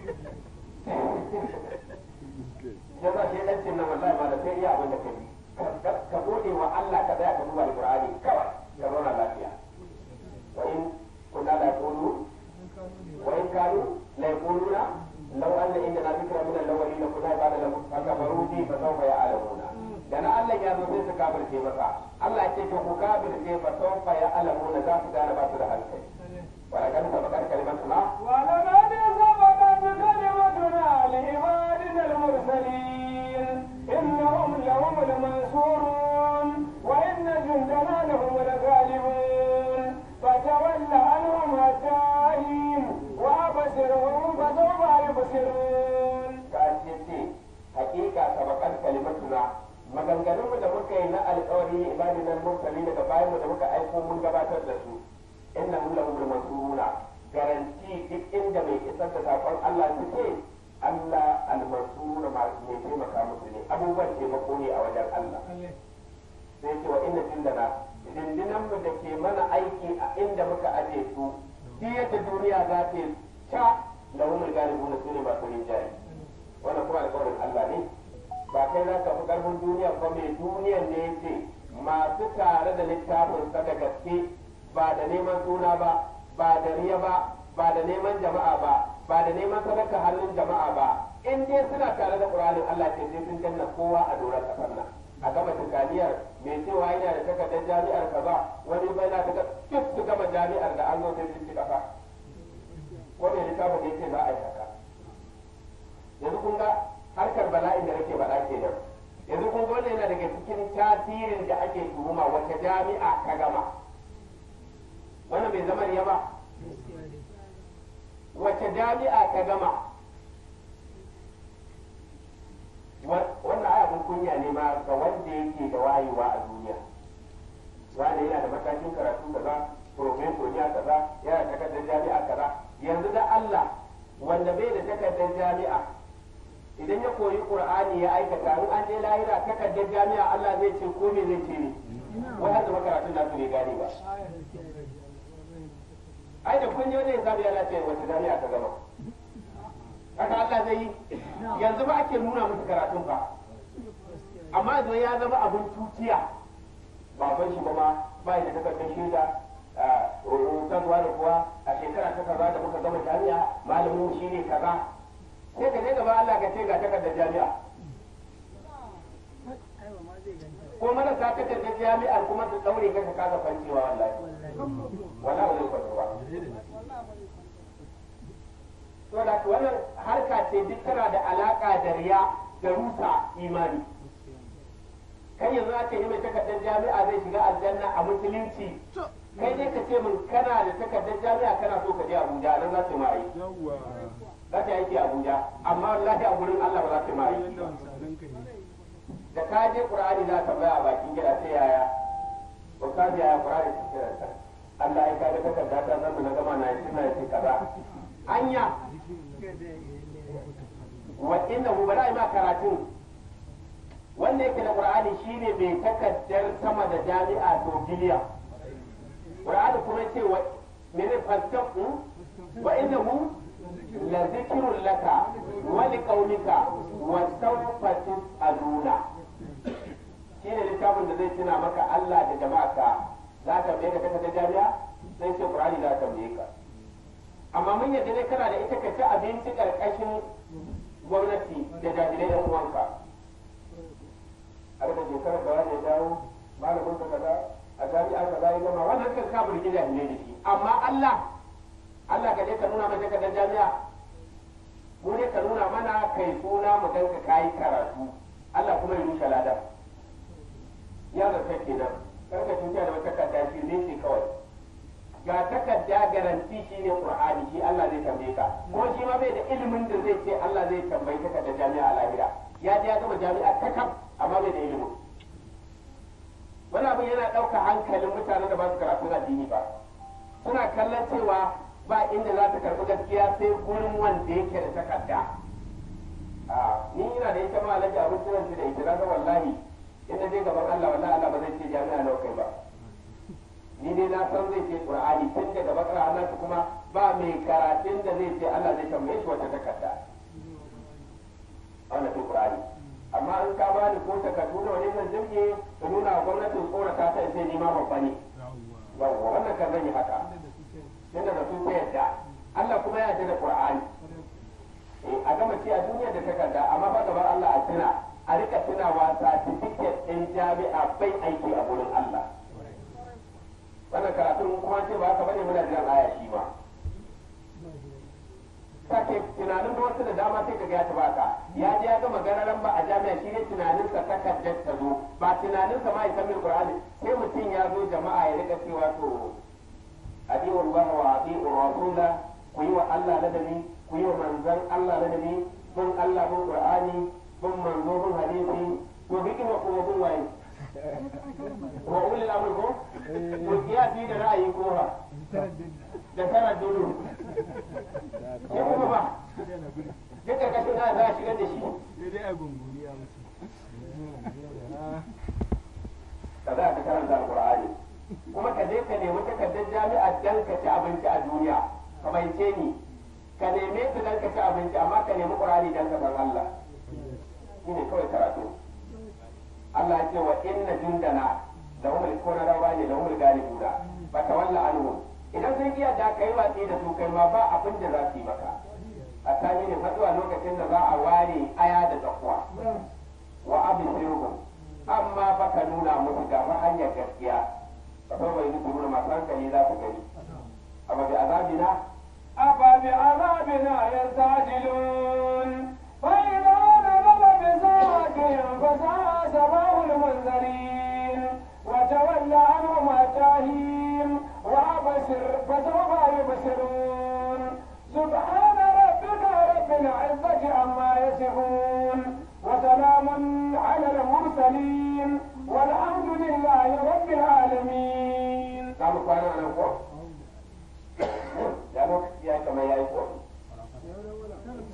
ya za shi dan cin nan wallahi ma da sai iya abin da kai ka gode wa Allah ka tsaya ka duba alqur'ani kawai ka zauna lafiya wa in kunna la yaqulu wa in kanu la yaquluna law anna indana dhikra min al-awwalin kunna ba'da lam fakafaru bi fa sawfa ya'lamuna da na Allah ya zo sai su kafirce masa Allah ya ce to ku kafirce fa sawfa ya'lamuna za su gane ba su da hankali wa laqad sabaqat kalimatuna ولقد سبقت كلمتنا لعبادنا المرسلين إنهم لهم المنصورون وإن جندنا لهم الغالبون فتول عنهم حتى حين وأبصرهم فسوف يبصرون kashi ce hakika sabakan kalimatuna maganganun da muka yi na alƙawari ne ibadin nan murtali daga bayan mu da muka aiko mun gabatar da su inna hum lahum mansuruna garanti duk inda mai isar da sakon Allah suke Allah al-mansuruna ma mai taimaka musu ne abubuwan taimako ne a wajen Allah sai ce wa inna jindana dindinan mu da ke mana aiki a inda muka aje su shi yadda duniya za ta yi ta lahumul galibuna su ne masu rinjaye wannan kuma alƙawarin Allah ne ba kai za ka fi ƙarfin duniya ba mai duniyan ne ce masu tare da littafin sa da gaske ba da neman suna ba ba da riya ba ba da neman jama'a ba ba da neman sadaka hannun jama'a ba in dai suna tare da ƙur'anin Allah ce sai sun danna kowa a doron ƙasar nan a gama tukaniyar mai cewa yana da takardar jami'ar kaza wani bai na ta duk su gama jami'ar da an zo sai sun ci ƙasa ko mai littafin ne ce za a yi haka yanzu kun ga harkar bala'in da nake faɗa kenan yanzu kun ga wannan yana daga cikin tasirin da ake tuhuma wace jami'a ka gama wannan bai zama riya ba wace jami'a ka gama wannan ayabin kunya ne ma ga wanda yake da wayewa a duniya wanda yana da matakin karatu kaza profesor ya kaza yana da takardar jami'a kaza yanzu da Allah wanda bai da takardar jami'a idan ya koyi qur'ani ya aikata in an je lahira takardar jami'a Allah zai ce ko me zai ce ne wai har da makaratun nasu bai gane ba ai da kun je wajen hisabi yana ce wata jami'a ta gama haka Allah zai yi yanzu ba ake nuna musu karatun ba amma yanzu ya zama abin tutiya baban shi kuma ba da takardar shaida rubutarwa da kuwa a shekara ta kaza da muka gama jami'a malamin shi ne kaza sai ka je gaba Allah ka ce ga takardar jami'a ko marasa takardar jami'ar kuma su daure ka ka kasa fancewa wallahi wallahi ba zai kwanci ba to da wannan harka ce duk tana da alaka da riya da rusa imani kai yanzu ake yi mai takardar jami'a zai shiga aljanna a musulunci kai dai ka ce min kana da takardar jami'a kana so ka je Abuja nan za su ma yi yawwa za ta aiki a Abuja amma wallahi a gurin Allah ba za ta ma yi yadda wansanin ka ne da ka je Qur'ani za ta baya a bakin gida sai yaya ba ka ji yaya Qur'ani ta kira ta Allah ya kaga takarda ta zan na gama na yi na yi kaza anya wa innahu bala ma karatun wanda yake da Qur'ani shine mai takardar sama da jami'a to biliya Qur'ani kuma ce wa mene fastaku wa innahu la zikrun laka wa liqaumika wa sawfa tus'aluna shine littafin da zai tuna maka Allah da jama'arka za ka bai ka taka da jami'a sai ce Qur'ani za ka bai ka amma mun yadda ne kana da ita ka ci abinci karkashin gwamnati da jami'ai yan uwanka a daga shekarar da wani ya dawo malamin ka kaza a jami'a kaza ya gama wannan kan ka burgi jami'ai da shi amma Allah Allah ka je ka nuna mana takardar jami'a mu ne ka nuna mana kai suna mu ganka kayi karatu Allah kuma ya rushe ladan ya zarta kenan karka tuta da wata takarda shi ne shi kawai ga takarda garanti shi ne qur'ani shi Allah zai tambaye ka kuma shi ma bai da ilimin da zai ce Allah zai tambayi takardar jami'a a lahira ya je ya gama jami'a kakaf amma bai da ilimin wani abin yana ɗauka hankalin mutanen da ba su karatu addini ba suna kallon cewa ba inda za ta karɓi gaskiya sai gurin wanda yake da takarda a ni ina da ita ma alaji abin tunan da ita na ga wallahi in na je gaban Allah wallahi Allah ba zai ce jami'a nawa kai ba ni dai na san zai ce qur'ani tun daga bakara Allah kuma ba mai karatun da zai ce Allah zai tambaye shi wata takarda wannan ce qur'ani amma in ka bani ko takardu da wani zan jirge ka nuna wa gwamnatin tsorata ta sai ni ma babba ne yawwa wannan kan zan yi haka tunda da su ta yadda Allah kuma ya yarda da qur'ani a gama ce a duniya da takarda amma ba gaban Allah a tuna a rika tunawa certificate ɗin jami'a bai aiki a gurin Allah wannan karatun kuma ce ba haka bane muna jiran aya shi ma sake tunanin da wasu da dama sai ka ga ya taba ka ya je ya gama gararan ba a jami'a shi ne tunaninsa takardar ta zo ba tunaninsa ma ya san min qur'ani sai mutum ya zo jama'a ya rika cewa to adi'u Allah wa adi'u rasula ku yi wa Allah ladabi ku yi wa manzon Allah ladabi bin Allah bin qur'ani bin manzo bin hadisi to hikima kuma bin waye wa ulil amri ko to kiyasi da ra'ayi ko ba da tara dulu ya kuma ba duk karkashin ana za a shigar da shi sai dai a gunguri a musu ka za ka karanta alqur'ani kuma ka je ka nemi takardar jami'a dan ka ci abinci a duniya ka baice ni ka neme ta dan ka ci abinci amma ka nemi qur'ani dan ka san Allah shine kawai karatu Allah ya ce wa inna jundana lahum al-kuna rawani lahum al-galibuna fa tawalla anhum idan sun iya da kai watsi da su kai ma ba abin da za su yi maka a tani ne zuwa lokacin da za a ware aya da tsakuwa wa abisiruhum amma fa ka nuna musu ga fa hanyar gaskiya fa sau bai nufi nuna masu hankali za su gani amma bi azabina أفبعذابنا يستعجلون فإذا نزل بساعتهم فساء سماء المنذرين وتول عنهم التاهين وأبصر فسوف يبصرون سبحان ربك رب العزة عما يصفون وسلام على المرسلين والحمد لله رب العالمين za mu kwana nan ko ya lokaci ya kamar ya yi ko saura minti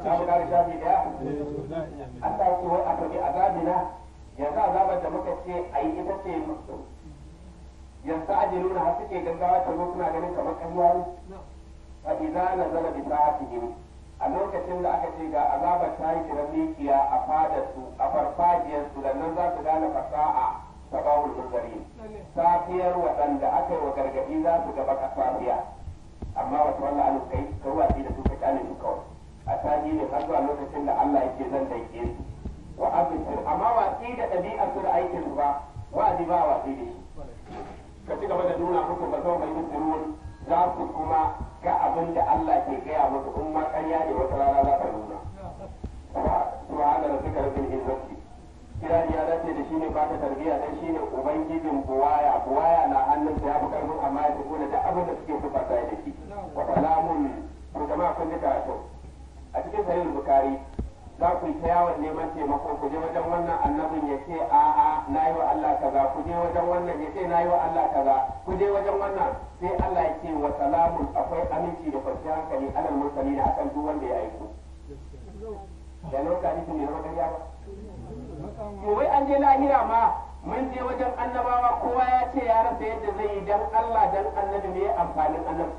za mu kare shafi daya eh to za a iya mai Allah ya ce wai aka bi azabina yanzu azabar da muka ce a yi ita ce yanzu ajiluna har suke gaggawa ta zo suna ganin kamar ƙarya ne fa idza nazala bi sa'atihim a lokacin da aka ce ga azabar ta yi kiran mikiya a fadarsu a farfajiyarsu da nan za su gane fasa'a ta bawul munzari safiyar waɗanda aka yi wa gargaɗi za su gaba ka safiya amma wata wannan alu kai ka watsi da su ka kyale su kawai a taji ne har zuwa lokacin da Allah yake zan daike su wa abisir amma watsi da ɗabi'ar su da aikin su ba wa'azi ba watsi da shi ka ci gaba da nuna musu ba zama mai musulun za su kuma ga abin da Allah ke gaya musu in ma ƙarya ne wata rana za ka nuna. Subhana rabbika rabbil izzati kirari ya dace da shine ba ta tarbiyya dan shine ubangijin buwaya buwaya na hannun sa ya fi karfin amma ya tafi da duk abin da suke so fata da shi wa salamun to jama'a kun ji karatu a cikin sahih bukhari za ku yi ta yawon neman taimako ku je wajen wannan annabin ya ce a'a na yi wa Allah kaza ku je wajen wannan ya ce na yi wa Allah kaza ku je wajen wannan sai Allah ya ce wa salamun akwai aminci da kwanciyar hankali alal mursalin akan duk wanda ya aiko da lokacin ne zama ƙarya ba to wai an je lahira ma mun je wajen annabawa kowa ya ce ya rasa yadda zai yi dan Allah dan annabi ne amfanin annabtu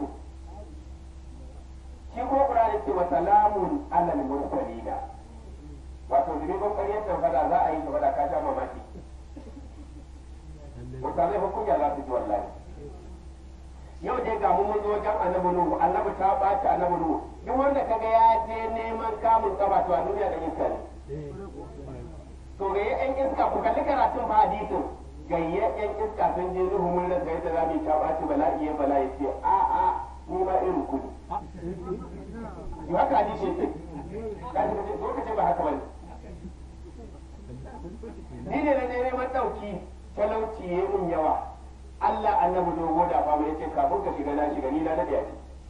shi ko Qur'ani ce wa salamun alal mursalin wato zunubin ƙaryar da fada za a yi ta fada ka sha mamaki mutane hukunya za su ji wallahi yau dai ga mu mun zo wajen annabi nuhu annabi ta ɓaci annabi nuhu duk wanda kaga ya je neman kamun kaba to a duniya da iska ne to ga yan iska ku kalli karatun fa hadisin gayye yan iska sun je nuhu mun rasa yadda za mu yi ta ɓaci bala'i ya bala'i ce a a ni ma irin ku ne yi haka hadisi ce kaji ka ce zo ka ce ba haka bane ni ne na neman ɗauki talauci ya yi mun yawa Allah annabi dogo da ba mai yace kafin ka shiga na shiga ni na nade a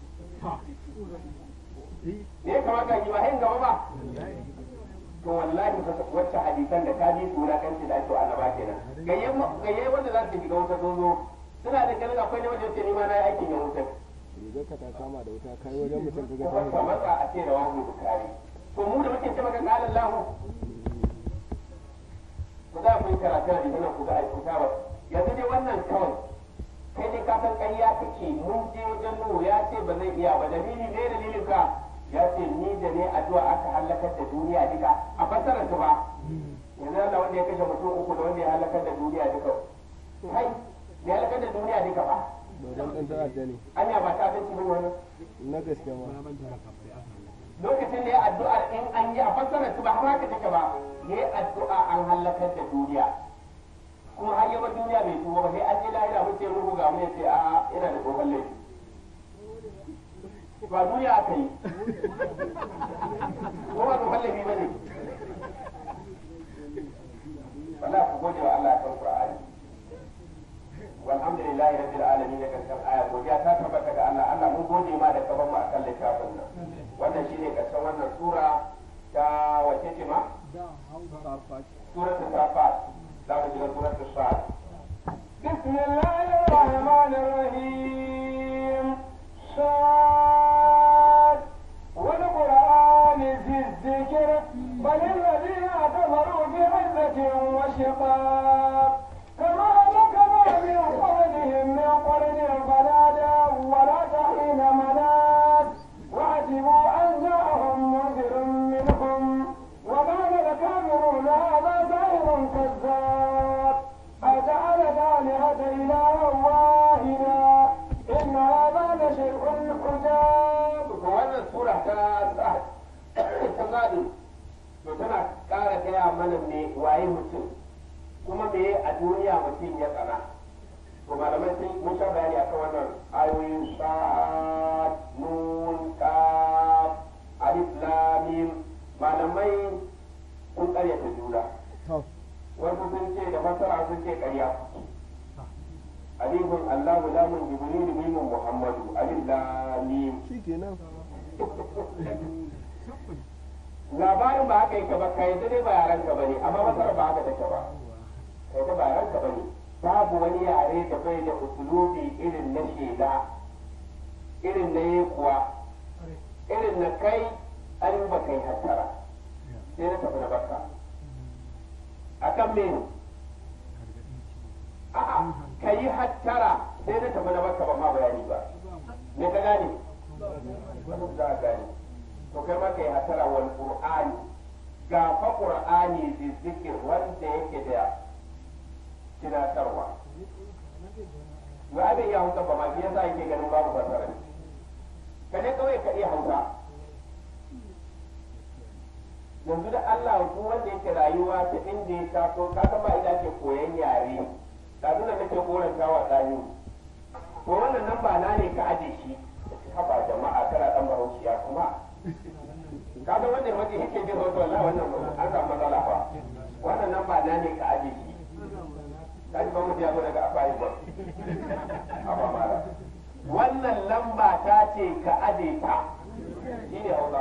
ne ya kamata yi ba hain gaba ba to wallahi wacce hadisan da ka ji sura kan da ake annaba kenan gayye wanda za su shiga wuta sun zo suna da ganin akwai ne wanda yace ni ma na yi aikin yan wuta rigar ka ta kama da wuta kai wajen mutum ka ga kuma ka matsa a ce da wani bukari to mu da muke ce maka kalan lahu ku za ku yi karatu a jikin ku ga aikuta ba yanzu dai wannan kawai kai dai ka san ƙarya kake mun je wajen nuhu ya ce ba zai iya ba dalili ne dalilin ka ya ce ni da ne addu'a aka halakar da duniya duka a fassarar ta ba yanzu Allah wanda ya kashe mutum uku da wanda ya halakar da duniya duka kai ya halakar da duniya duka ba ba dan dan ta'adda ne anya ba ta abinci bane wannan na gaske ma lokacin da ya addu'a in an yi a fassarar ta ba har haka take ba yayi addu'a an halakar da duniya kuma har yaba duniya bai tuba ba sai an je lahira mun ce ruhu ga mu yace a ina da tsohon laifi ba duniya aka yi ko ba tsohon laifi ba ne wala ku gode wa Allah kan Qur'ani walhamdulillahi rabbil alamin da karshen aya godiya ta tabbata ga Allah Allah mun gode ma da kaban mu akan littafin nan wannan shine karshen wannan sura ta wace ce ma suratul safat za mu shiga suratul sa'ad بسم الله الرحمن الرحيم صاد والقرآن ذي الذكر بل الذين كفروا بعزة وشقاق كما هلكنا من قبلهم من قرن فنادى ولا تحين مناس وعجبوا أن جاءهم منذر منهم وقال الكافرون هذا ساحر كذاب أجعل الآلهة إلها واحدا إن هذا لشيء عجاب wannan sura ta ta gado to tana ƙara gaya mana me waye mutum kuma me a duniya mutum ya tsana to malamai sun mun sha bayani akan wannan ayoyin sad nun kaf alif lam mim malamai sun ƙaryata juna to wasu sun ce da fasara sun ce ƙarya alifun allahu lamun jibril mimun muhammadu alif lam mim shikenan labarin ba haka yake ba kai da dai ba yaran ka bane amma masar ba haka take ba kai da ba yaran ka bane babu wani yare da bai da usulubi irin na shela irin na kuwa irin na kai an ba kai hattara sai na tafi na barka akan me a'a ka yi hattara sai na tafi na barka ba ma bayani ba me ka gane wani za a gane to kai ma ka yi hattara wal qur'ani ga fa qur'ani bi zikir wanda yake da tunatarwa ba abin ya hausa ba ma shi yasa yake ganin babu fasara ka je kawai ka iya hausa yanzu da Allah ku wanda yake rayuwa ta inda ya taso ka san ba ina ke koyan yare da zuna nake koran tawa tsani to wannan nan ba na ne ka aje shi haba jama'a kana dan bahaushiya kuma ka san wanda mace yake jin wato wallahi wannan an samu matsala fa wannan nan ba na ne ka aje shi ka ji ba mu ya zo daga afayi ba haba mala wannan lamba ta ce ka aje ta shine hausa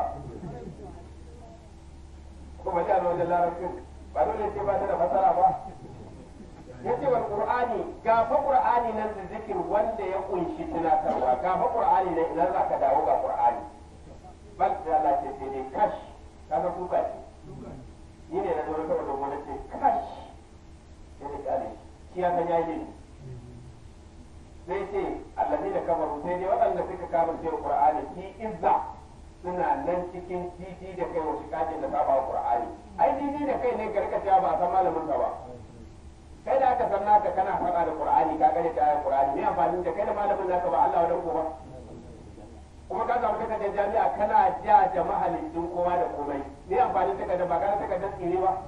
kuma ji a wajen larabcin ba dole ce ba ta da fasara ba ya ce wa qur'ani ga fa qur'ani nan da zikir wanda ya kunshi tunatarwa ga fa qur'ani nan idan za ka dawo ga qur'ani bal da Allah ce sai dai kash kaga kuka ce ni ne na zo saboda wani ce kash sai dai kale shi ya san yayi ne sai ce allazi da kafaru sai dai waɗanda suka kafirce qur'ani ki izza suna nan cikin titi da kai wasu kajin da saba Qur'ani ai titi da kai ne garkaciya ba a san malamin ka ba kai da aka san naka kana faɗa da Qur'ani ka gane ta ayar Qur'ani ne amfani da kai da malamin naka ba Allah wadan ko ba kuma ka samu takardar jami'a kana ja da mahaliccin kowa da komai ne amfani takardar ba kana takardar tsire ba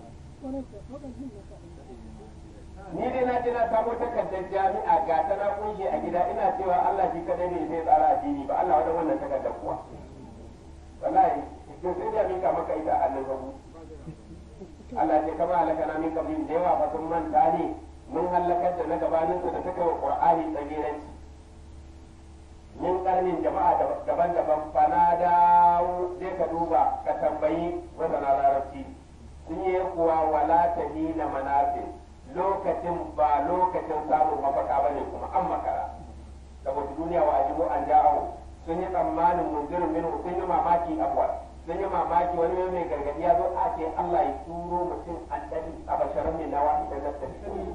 ni dai na je na samo takardar jami'a ga ta na kunshe a gida ina cewa Allah shi kadai ne zai tsara addini ba Allah wadan wannan takardar kuwa wallahi to sai da mika maka ita a hannun hagu Allah ce kama halaka na min kabin da yawa fa sun manta ne mun halakar da na gabanin su da suka wa Qur'ani tsagiranci min karnin jama'a daban-daban fana dawo sai ka duba ka tambayi masana larabci sun yi kuwa wala ta na manafin lokacin ba lokacin samun mafaka bane kuma an makara saboda duniya wa ajibu an da'ahu sun yi tsammanin munzirin minu sun yi mamaki abuwa sun yi mamaki wani mai mai gargadi ya zo a ce Allah ya turo mutum an dani a basharar mai nawa idan na tafi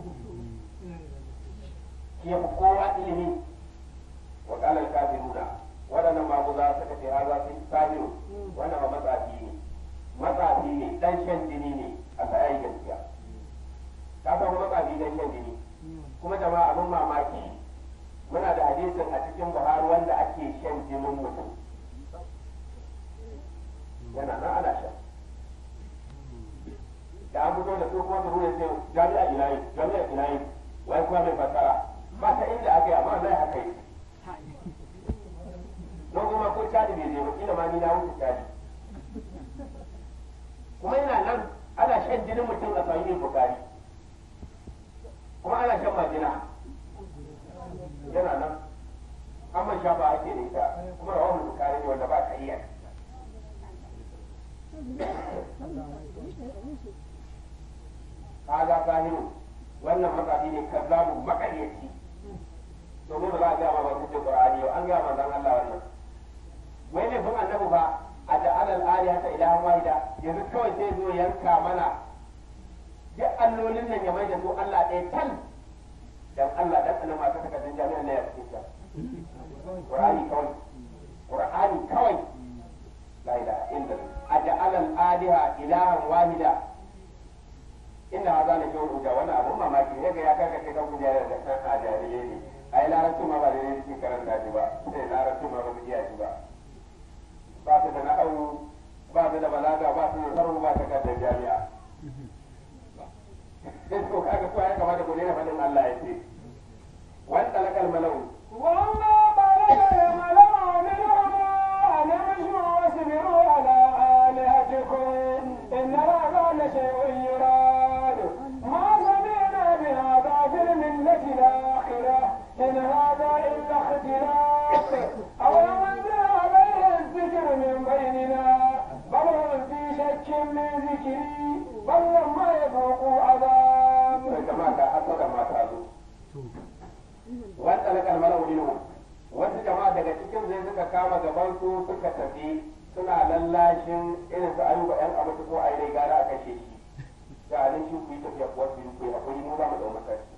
shi ya fi kowa ilimi wa kalar kafiruna waɗannan maguza suka ce ha za su yi kafiru wannan ba matsafi ne matsafi ne dan shan jini ne a tsayayi gaskiya ka san matsafi dan shan jini kuma jama'a abin mamaki muna da hadisin a cikin buhari wanda ake shan jinin mutum yana nan ana shan da an fito da su kuma su ruwa sai jami'a ilayi jami'a ilayi wai kuma mai fasara ba ta inda aka yi amma zai haka yi don kuma ko cadi bai je ba kila ma ni na wuce cadi kuma yana nan ana shan jinin mutum a sahihul bukari kuma ana shan majina yana nan amma sha ba ake da ita kuma rawahul bukari ne wanda ba ka iya kaga zahiru wannan matsafi ne kazzabu makaryaci domin ba za a gaya ma ba kuce qur'ani yau an gaya manzon Allah wannan wai ne fun annabi ba a ja'ala al-aliha ta ilahan wahida yanzu kawai sai zo yanka mana duk allolin nan ya mai da su Allah ɗaya tal dan Allah dan annabi ma ta takardun jami'an ne ya fice qur'ani kawai qur'ani kawai la ilaha illa aja'ala al-aliha ilahan wahida inda haza na kyau rubuta wannan abun mamaki ne ga ya karka kai kan kujerar da kan ajariye ne ai larabci ma ba da ne cikin karanta shi ba sai larabci ma ba su iya shi ba ba su da na'au ba su da balaga ba su da sarru ba takardar jami'a sai to kaga ko ya kamata ku daina faɗin Allah ya ce wani talakal malau وما بلغ الملأ منهم أن امشوا واصبروا على آلهتكم إن هذا لشيء يراد ما سمعنا بهذا في الملة الآخرة إن هذا إلا اختلاق أولم أنزل عليه الذكر من بيننا بل هم في شك من ذكري بل لما يذوقوا عذاب sai jama'a ta hasada ma ta zo wani talakal malau minhum wasu jama'a daga cikin zai suka kama gaban su suka tafi suna lallashin irin su ayuba yan abinci ko a yi gara a kashe shi da halin shi ku yi tafiya kuwa su yi ku yi haƙuri mu za mu ɗau mataki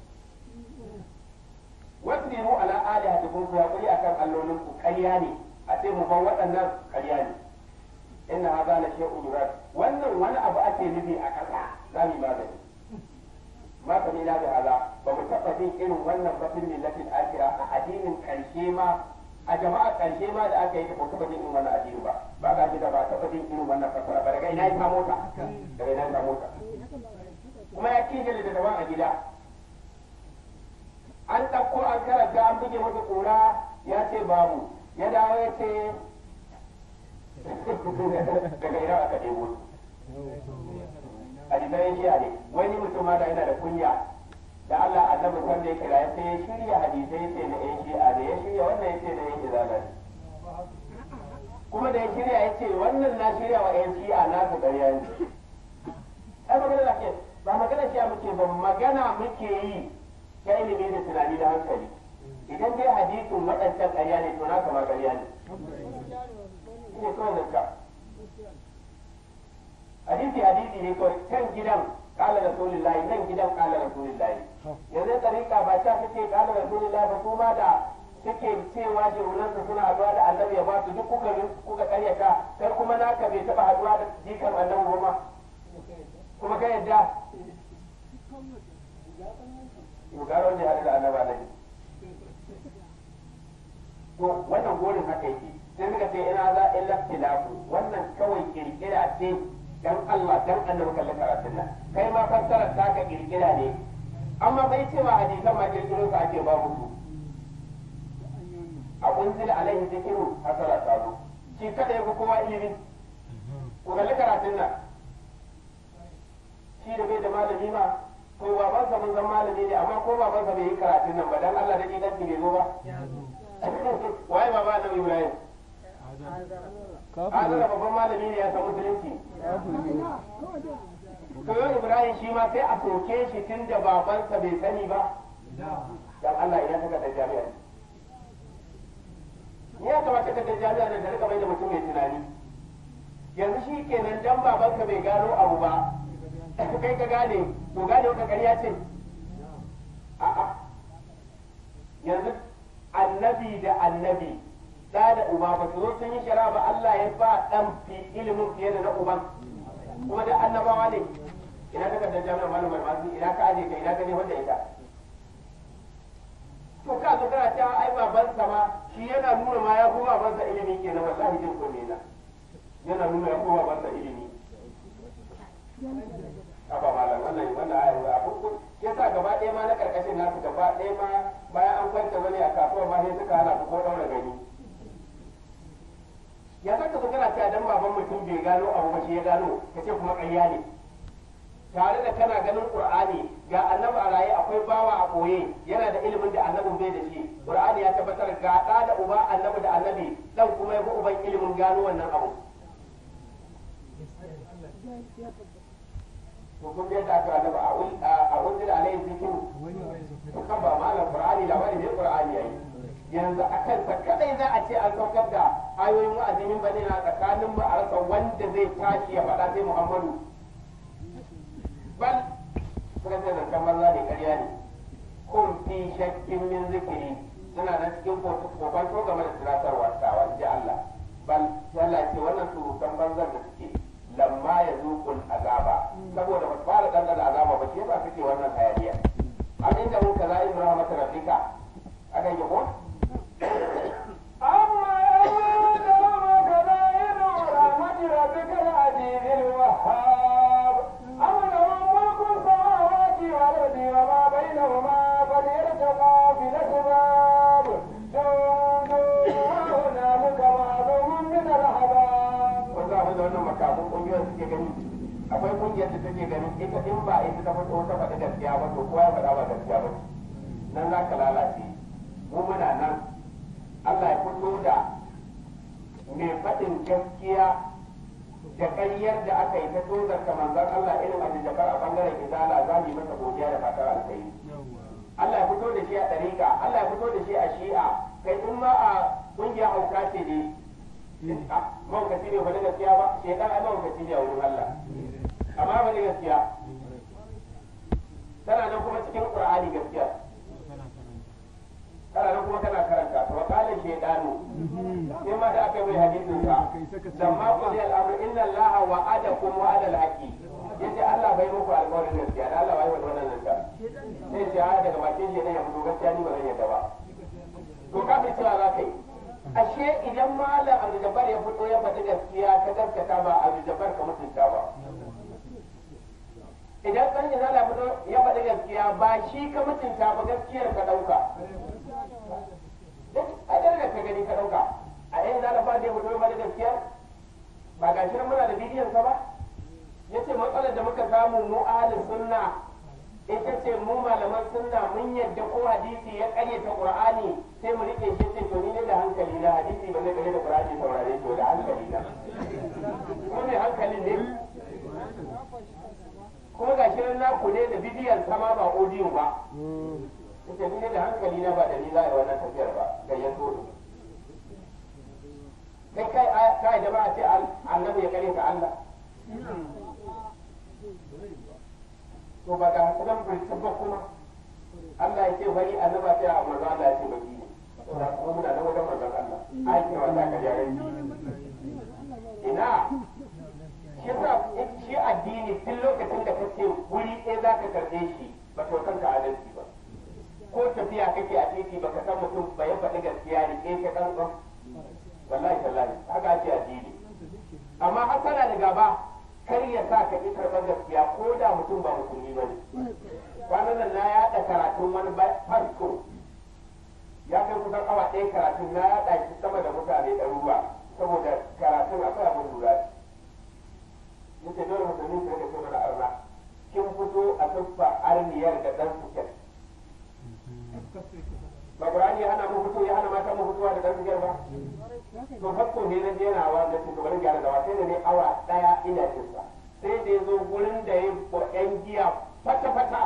wasu ne mu ala ali hadikun ku haƙuri akan allolin ku ƙarya ne a ce mu ban waɗannan ƙarya ne inna haza la shay'un yurad wannan wani abu ake nufi a ƙasa za mu yi magani ma ka ni bi haza ba mu taɓa jin irin wannan batun millatin akira a addinin ƙarshe ma a jama'a ƙarshe ma da aka yi ta ba taɓa jin irin wannan addini ba ba ka ji da ba taɓa jin irin wannan fasara ba daga ina ya samu ta daga ina ya samu ta kuma ya kinje da daban a gida an ɗauko an karanta an buge masa ƙura ya ce babu ya dawo ya ce daga ina aka ɗebo a jikin jiya ne wani mutum ma da yana da kunya da Allah annabi wanda ya kira ya sai ya shirya hadisai ya ce na yan shi'a da ya shirya wannan ya ce na yan izala ne kuma da ya shirya ya ce wannan na shirya wa yan shi'a na su ƙarya ne ai magana da ke ba magana shi'a muke ba magana muke yi ta ilimi da tunani da hankali idan dai hadisin waɗancan ƙarya ne to na kama ƙarya ne ne kawai zanka hadisi hadisi ne kawai kan gidan kala rasulullahi nan gidan kala rasulullahi yanzu tsarika ba ta suke kala rasulullahi ba kuma da suke cewa jirunansu suna haduwa da annabi ya ba su duk kuka kuka karyata kai kuma naka bai taba haduwa da jikan annabi goma kuma ka yadda Yugaron ne haɗu da annaba na to wannan gorin haka yake sai suka ce ina za illa tilafu wannan kawai kirkira ce dan Allah dan annabi kallon karatun nan kai ma fassarar ta ka kirkira ne amma bai ce ma hadisan ma kirkiro ka ake babu su a kunzila alaihi zikiru hasara ta zo shi kada ya fi kowa ilimi ku kalli karatun nan shi da bai da malami ma ko babansa mun san malami ne amma ko babansa bai yi karatun nan ba dan Allah da kidan bai zo ba waye baba annabi Ibrahim Azara babban malami ne ya san musulunci. Kayo Ibrahim shi ma sai a soke shi tun da babansa bai sani ba. Dan Allah idan ka da jami'a. Ni ya kamata ka da jami'a da ta rika mai da mutum mai tunani. Yanzu shi kenan dan babanka bai gano abu ba. Kai ka gane, to gane wata ƙarya ce. A'a. Yanzu annabi da annabi da da uba ba su zo sun yi shara ba Allah ya ba dan fi ilimin fiye da na uban kuma da annabawa ne ina ka da jami'a malamar masu ina ka aje ka ina ka ne wanda ita to ka zo kana cewa ai babansa ma shi yana nuna ma ya fi babansa ilimi kenan wallahi jin kunne na yana nuna ya fi babansa ilimi Aba malam wannan wannan ayi a farko yasa gaba ɗaya ma na karkashin nasu gaba ɗaya ma bayan an kwanta wani a kasuwa ma sai suka hana su ko daura gani ya za ka kana cewa dan baban mutum bai gano abu ba shi ya gano ka ce kuma ƙarya ne tare da kana ganin qur'ani ga annabi a raye akwai bawa a koye yana da ilimin da annabin bai da shi qur'ani ya tabbatar ga ɗa da uba annabi da annabi dan kuma ya fi uban ilimin gano wannan abu to kun yadda aka annabi a unzila alaihi zikiru kan ba malam qur'ani labari ne qur'ani yayi yanzu a kansa kadai za a ce an saukar da ayoyin wa'azi min bane na tsakanin mu a rasa wanda zai tashi ya faɗa sai Muhammadu bal suka ce zancen banza ne ƙarya ne kun fi shakkin min zikiri suna nan cikin kokon so game da tunatarwa tawa ji Allah bal Allah ce wannan surutan banzan da suke lamma ya zuƙul azaba saboda ba su fara ɗanɗana azaba ba shi yasa suke wannan hayaniya an inda mun kaza in rahmatu rabbika akan yi ko أما يعلم كبائر رحمة ربك العزيز الوهاب أم لهم ملك السماوات والأرض وما بينهما فليرتقوا في الأسباب جند وهنالك معلوم من الأحباب wanda abin da wannan makafin kungiyar suke gani akwai kungiyar da take ganin ita in ba ita ta fito ta faɗi gaskiya ba to kowa ya faɗa ba gaskiya ba nan za ka lalace mu muna nan Allah ya fito da mai faɗin gaskiya da ƙaryar da aka yi ta tozar ka manzan Allah irin abin da a bangaren izala za mu yi masa godiya da fatar alkhairi Allah ya fito da shi a ɗariƙa Allah ya fito da shi a shi'a kai in ma a ƙungiyar hauka ce ne mawukaci ne ba na gaskiya ba shaidan ai mawukaci ne a wurin Allah amma ba na gaskiya tana nan kuma cikin qur'ani gaskiya kana nan kuma kana karanta to qala shaydanu sai ma da aka yi mai hadisin sa lamma qudi al-amru inna allaha wa'adakum wa'ada al-haqi yace Allah bai muku alƙawarin gaskiya da Allah bai wannan nan ta sai ce a daga bakin shi ne ya fito gaskiya ni ba zan yadda ba to kafin cewa za ka yi ashe idan malam Abdul Jabbar ya fito ya faɗi gaskiya ka gaskata ba Abdul Jabbar ka mutunta ba idan ɗan izala fito ya faɗi gaskiya ba shi ka mutunta ba gaskiyar ka ɗauka a da ka gani ka ɗauka a yan izala ba da ya fito ya faɗi gaskiya ba ga shi nan muna da bidiyon sa ba ya ce matsalar da muka samu mu ahalin sunna ita ce mu malaman sunna mun yadda ko hadisi ya ƙaryata qur'ani sai mu rike shi ce to ni ne da hankali na hadisi ba zai ƙaryata qur'ani saurare to da hankali na ko ne hankalin ne kuma ga shi na ku ne da bidiyon sama ba audio ba ita ni ne da hankali na ba da ni za a yi wannan tafiyar ba gayyato ne kai kai kai da ba a ce annabi ya kare ka Allah to ba ga hasanan bai tabba kuma Allah ya ce bari annaba sai a manzo Allah ya ce baki ne to da kuma muna da wajen manzon Allah ai ke wata ka jare ina shi sa shi addini tun lokacin da kace guri ɗaya za ka karɓe shi ba ka kanka adalci ba ko tafiya kake a titi ba ka san mutum ba ya faɗi gaskiya ne ke ka ɗan ɗan wallahi tallahi haka ake addini amma hasana da gaba kar ya sa ka ƙi karɓar gaskiya ko da mutum ba musulmi ba ne kwanan nan na yaɗa karatun wani fasto ya kai kusan awa ɗaya karatun na yaɗa shi sama da mutane ɗaruruwa saboda karatun akwai abin lura yace dole musulmi su rika ce mana arna kin fito a tuffa arniyar da ɗan suket ba Qur'ani ya hana mu fito ya hana mata mu fitowa da ɗan suket ba to hakko ne na jena wa da su bari gyara da sai da ne awa daya ina cin sa sai da yazo gurin da ya ko yan giya fata fata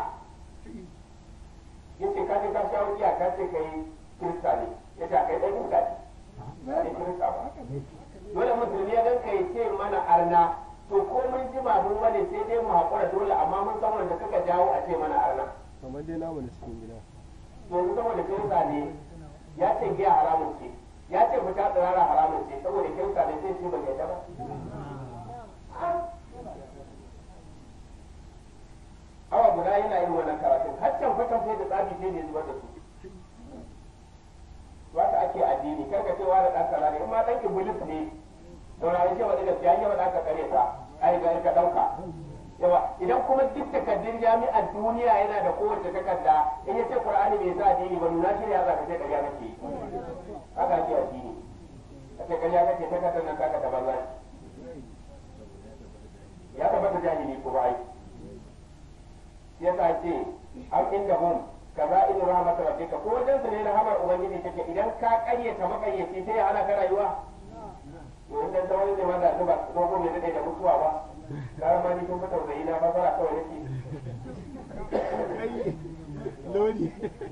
yace ka je ka sha giya ka ce kai kirista ne yace kai dan kirista ne ne kirista ba dole musulmi ya dan kai ce mana arna to ko mun ji ba mun bane sai dai mu hakura dole amma mun san wanda suka jawo a ce mana arna kamar dai namu da cikin gida to yanzu saboda kirista ne ya ce giya haramun ce ya ce fita tsirara haramun ce saboda kirista ne zai ce ban yadda ba awa guda yana yin wannan karatun haccan fatan sai da tsabi sai ne zubar da su wata ake addini kar ka cewa da ɗan kaza ne kuma ɗan iblis ne saurari ce wadda gaskiya yawa da aka kare ta ai ga ka ɗauka yawa idan kuma duk takardun jami'ar duniya yana da kowace takarda in ya ce qur'ani bai sa addini ba nuna shi ne ya zaka ce ƙarya nake haka ake addini a ce ƙarya kake takardar nan taka ta banza ya tabbata jahili ko bai yasa ce am inda hum kaza in rahmat rabbika ko wajen su ne rahamar ubangiji take idan ka ƙaryata makayyaci sai ya hana ka rayuwa to in dan tawani ne ma da ba ko ko ne da mutuwa ba gara ma ni kun fi tausayi na fasara kawai nake lodi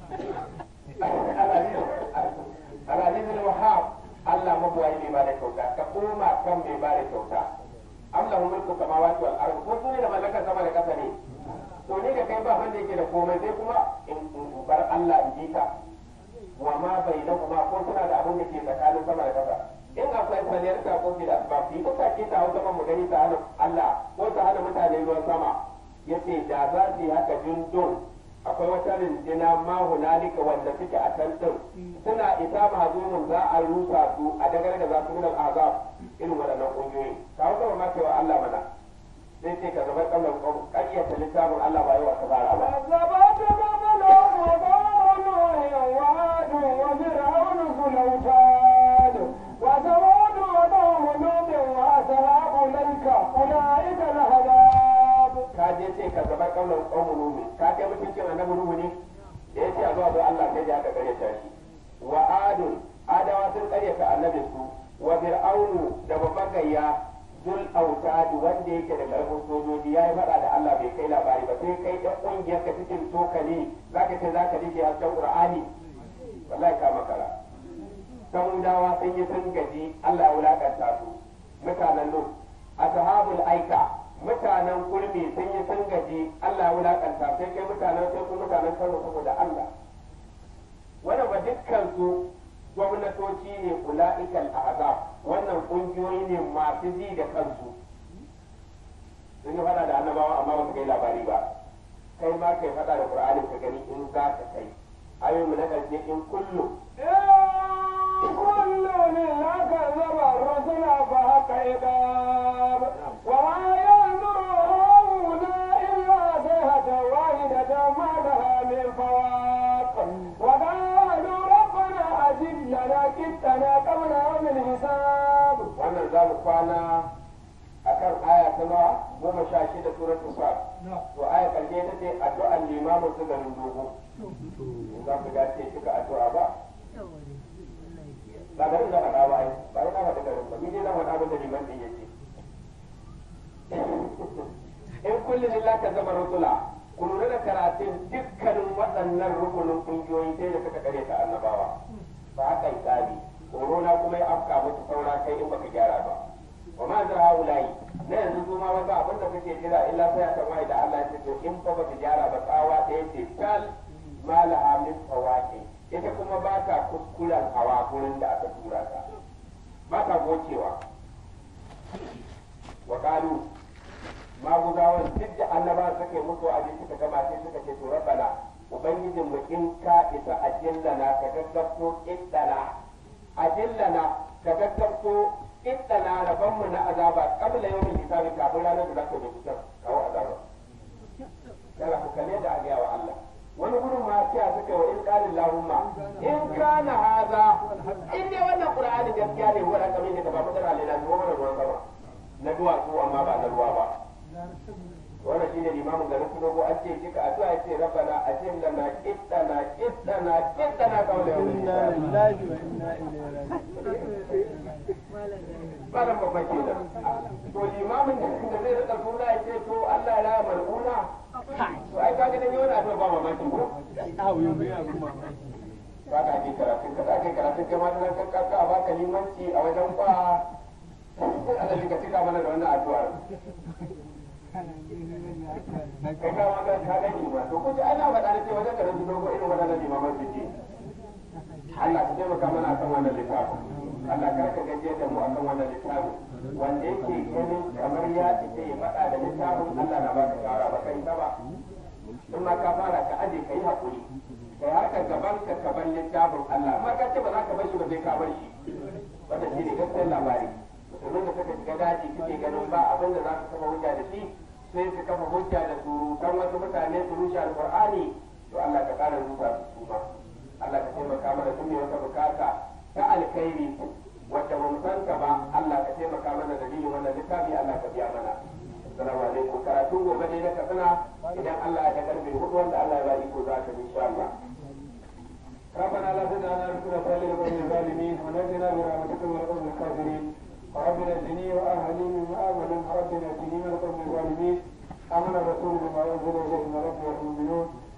al-aziz al-wahhab Allah mabuwayi mai ba da kyauta ka koma kan mai ba da kyauta am lahu mulku samawati wal ard ko sune da mallakar sama da kasa ne to ne da kai ba wanda yake da komai sai kuma in bar Allah in ji ka wa ma bainahuma ko suna da abin da ke tsakanin sama da kasa in akwai faliyar ta ko da ba fi ko ta ke ta hausa mu gani ta hana Allah ko ta hana mutane ruwan sama yace da za su yi haka jundun akwai wata rinjina ma hunalika wanda suke a can din suna isa mazumin za a rusa su a dagar da za su min azab irin waɗannan ƙungiyoyi ka hausa ma cewa Allah mana sai ce ka zama kamar ƙaryata littafin Allah ba yawa ka fara ba كذبت قبلهم قوم نوح وعاد وفرعون ذو الأوتاد وثمود وقوم لوط وأصحاب الأيكة أولئك الأحزاب ka je ce ka zama kaunar kaunar nuhu ka kai mutuncin annabi nuhu ne da ya ce a zuwa zo Allah sai da aka karyata shi wa adun adawa sun karyata annabin su wa fir'aunu da babban gayya zul autadi wanda yake da karfin sojoji ya yi faɗa da Allah bai kai labari ba sai kai ɗan ƙungiyar ka cikin tokali za ka ce za ka rike hasken qur'ani wallahi ka makara samudawa sun yi sun gaji Allah ya wulakanta su mutanen lut ashabul aika mutanen kurmi sun yi sun gaji Allah ya wulakanta sai kai mutanen sai ku mutanen kano saboda Allah wannan ba dukkan su gwamnatoci ne ula'ikal ahzab wannan kungiyoyi ne masu ji da kansu sun yi fada da annabawa amma ba su kai labari ba kai ma kai fada da qur'ani ka gani in za ka kai ayoyi mu na karshe in kullu كل منا كذب الرسل فحق عقاب وما ينظر هؤلاء إلا صيحة واحدة ما لها من فواق وقالوا ربنا أجب لنا كتنا قبل يوم الحساب wannan za mu kwana akan aya ta nawa goma sha shida suratul sa to aya karshe ta ce addu'an limamin su garin dogo in za ku dace kika addu'a ba ba garin da faɗa ba ai ba ina faɗa garin ba ni dai na faɗa abin da liman din yake in kulli lillahi ka zama rusula ku lura da karatun dukkanin waɗannan rukunin ƙungiyoyi sai da suka kare ta annabawa ba haka tsari korona kuma ya afka musu saura kai in baka gyara ba wa ma zara haulayi na yanzu su ma wata abin da kake jira illa sai aka mai da Allah ya ce to in fa baka gyara ba tsawa ɗaya ce tal malaha min fawaqi ita kuma ba ta kuskuren hawa gurin da aka tura ta ba ta gocewa wa qalu maguzawan duk da annaba suka yi musu abin suka gama sai suka ce to rabbana ubangijin mu in ka isa ajillana ka gaggabto iddana ajillana ka gaggabto iddana rabban mu na azaba qabla yawmin hisabi kafin ranar da zaka bincika kawo azaba yana ku kalle da agiya wa Allah wani gurin ma sai suka wa in qala allahumma in kana haza in dai wannan qur'ani gaskiya ne wanda kamar ne ka ba mutara ne na zuwa mana ruwan sama na duwatsu amma ba na ruwa ba wannan shine limamin garin su dogo an ce kika addu'a ya ce rabbana ajil lana qittana qittana qittana qawla yawmin inna hisab lillahi wa inna ilaihi raji'un ba nan babban kenan to limamin da da zai rika suna ya ce to Allah ya raya mal'una to ai kaga dan yau na to ba mamaki ko awo yau mai abin mamaki ba ka ji karatun ka ka karatun kai ma nan ka ka a baka limanci a wajen ba Allah shi ka cika mana da wannan addu'ar kai ka ma ka ka gani ma to kuji ana faɗa ne ce wajen garin su dogo irin wadannan limaman su ce Allah ka taimaka mana akan wannan littafin Allah kar ka gajiya da mu akan wannan littafin wanda yake ganin kamar ya ce ya faɗa da littafin Allah na baka shawara ba kai ta ba in ma ka fara ka aje ka yi haƙuri kai haka gaban ka ka bar littafin Allah amma ka ce ba za ka bar shi ba sai ka bar shi wanda shi ne gaskiyar labari musulmin da suka shiga daji suke ganin ba abin da za su kafa hujja da shi sai su kafa hujja da surutan wasu mutane su rushe alƙur'ani to Allah ka ƙara rusa su su ma Allah ka taimaka mana duk mai wata bukata ta alkhairi wadda ba mu san ka ba Allah ka taimaka mana dalilin wannan littafi Allah ka biya mana assalamu alaikum karatu gobe ne na kasana idan Allah ya karbe hudu wanda Allah ya ba iko za ka insha Allah ربنا لا تجعلنا مثل فعل القوم الظالمين ونجنا برحمتك من القوم الكافرين ورب نجني واهلي مما امنوا رب نجني من القوم الظالمين امن الرسول بما انزل اليه من ربه المؤمنون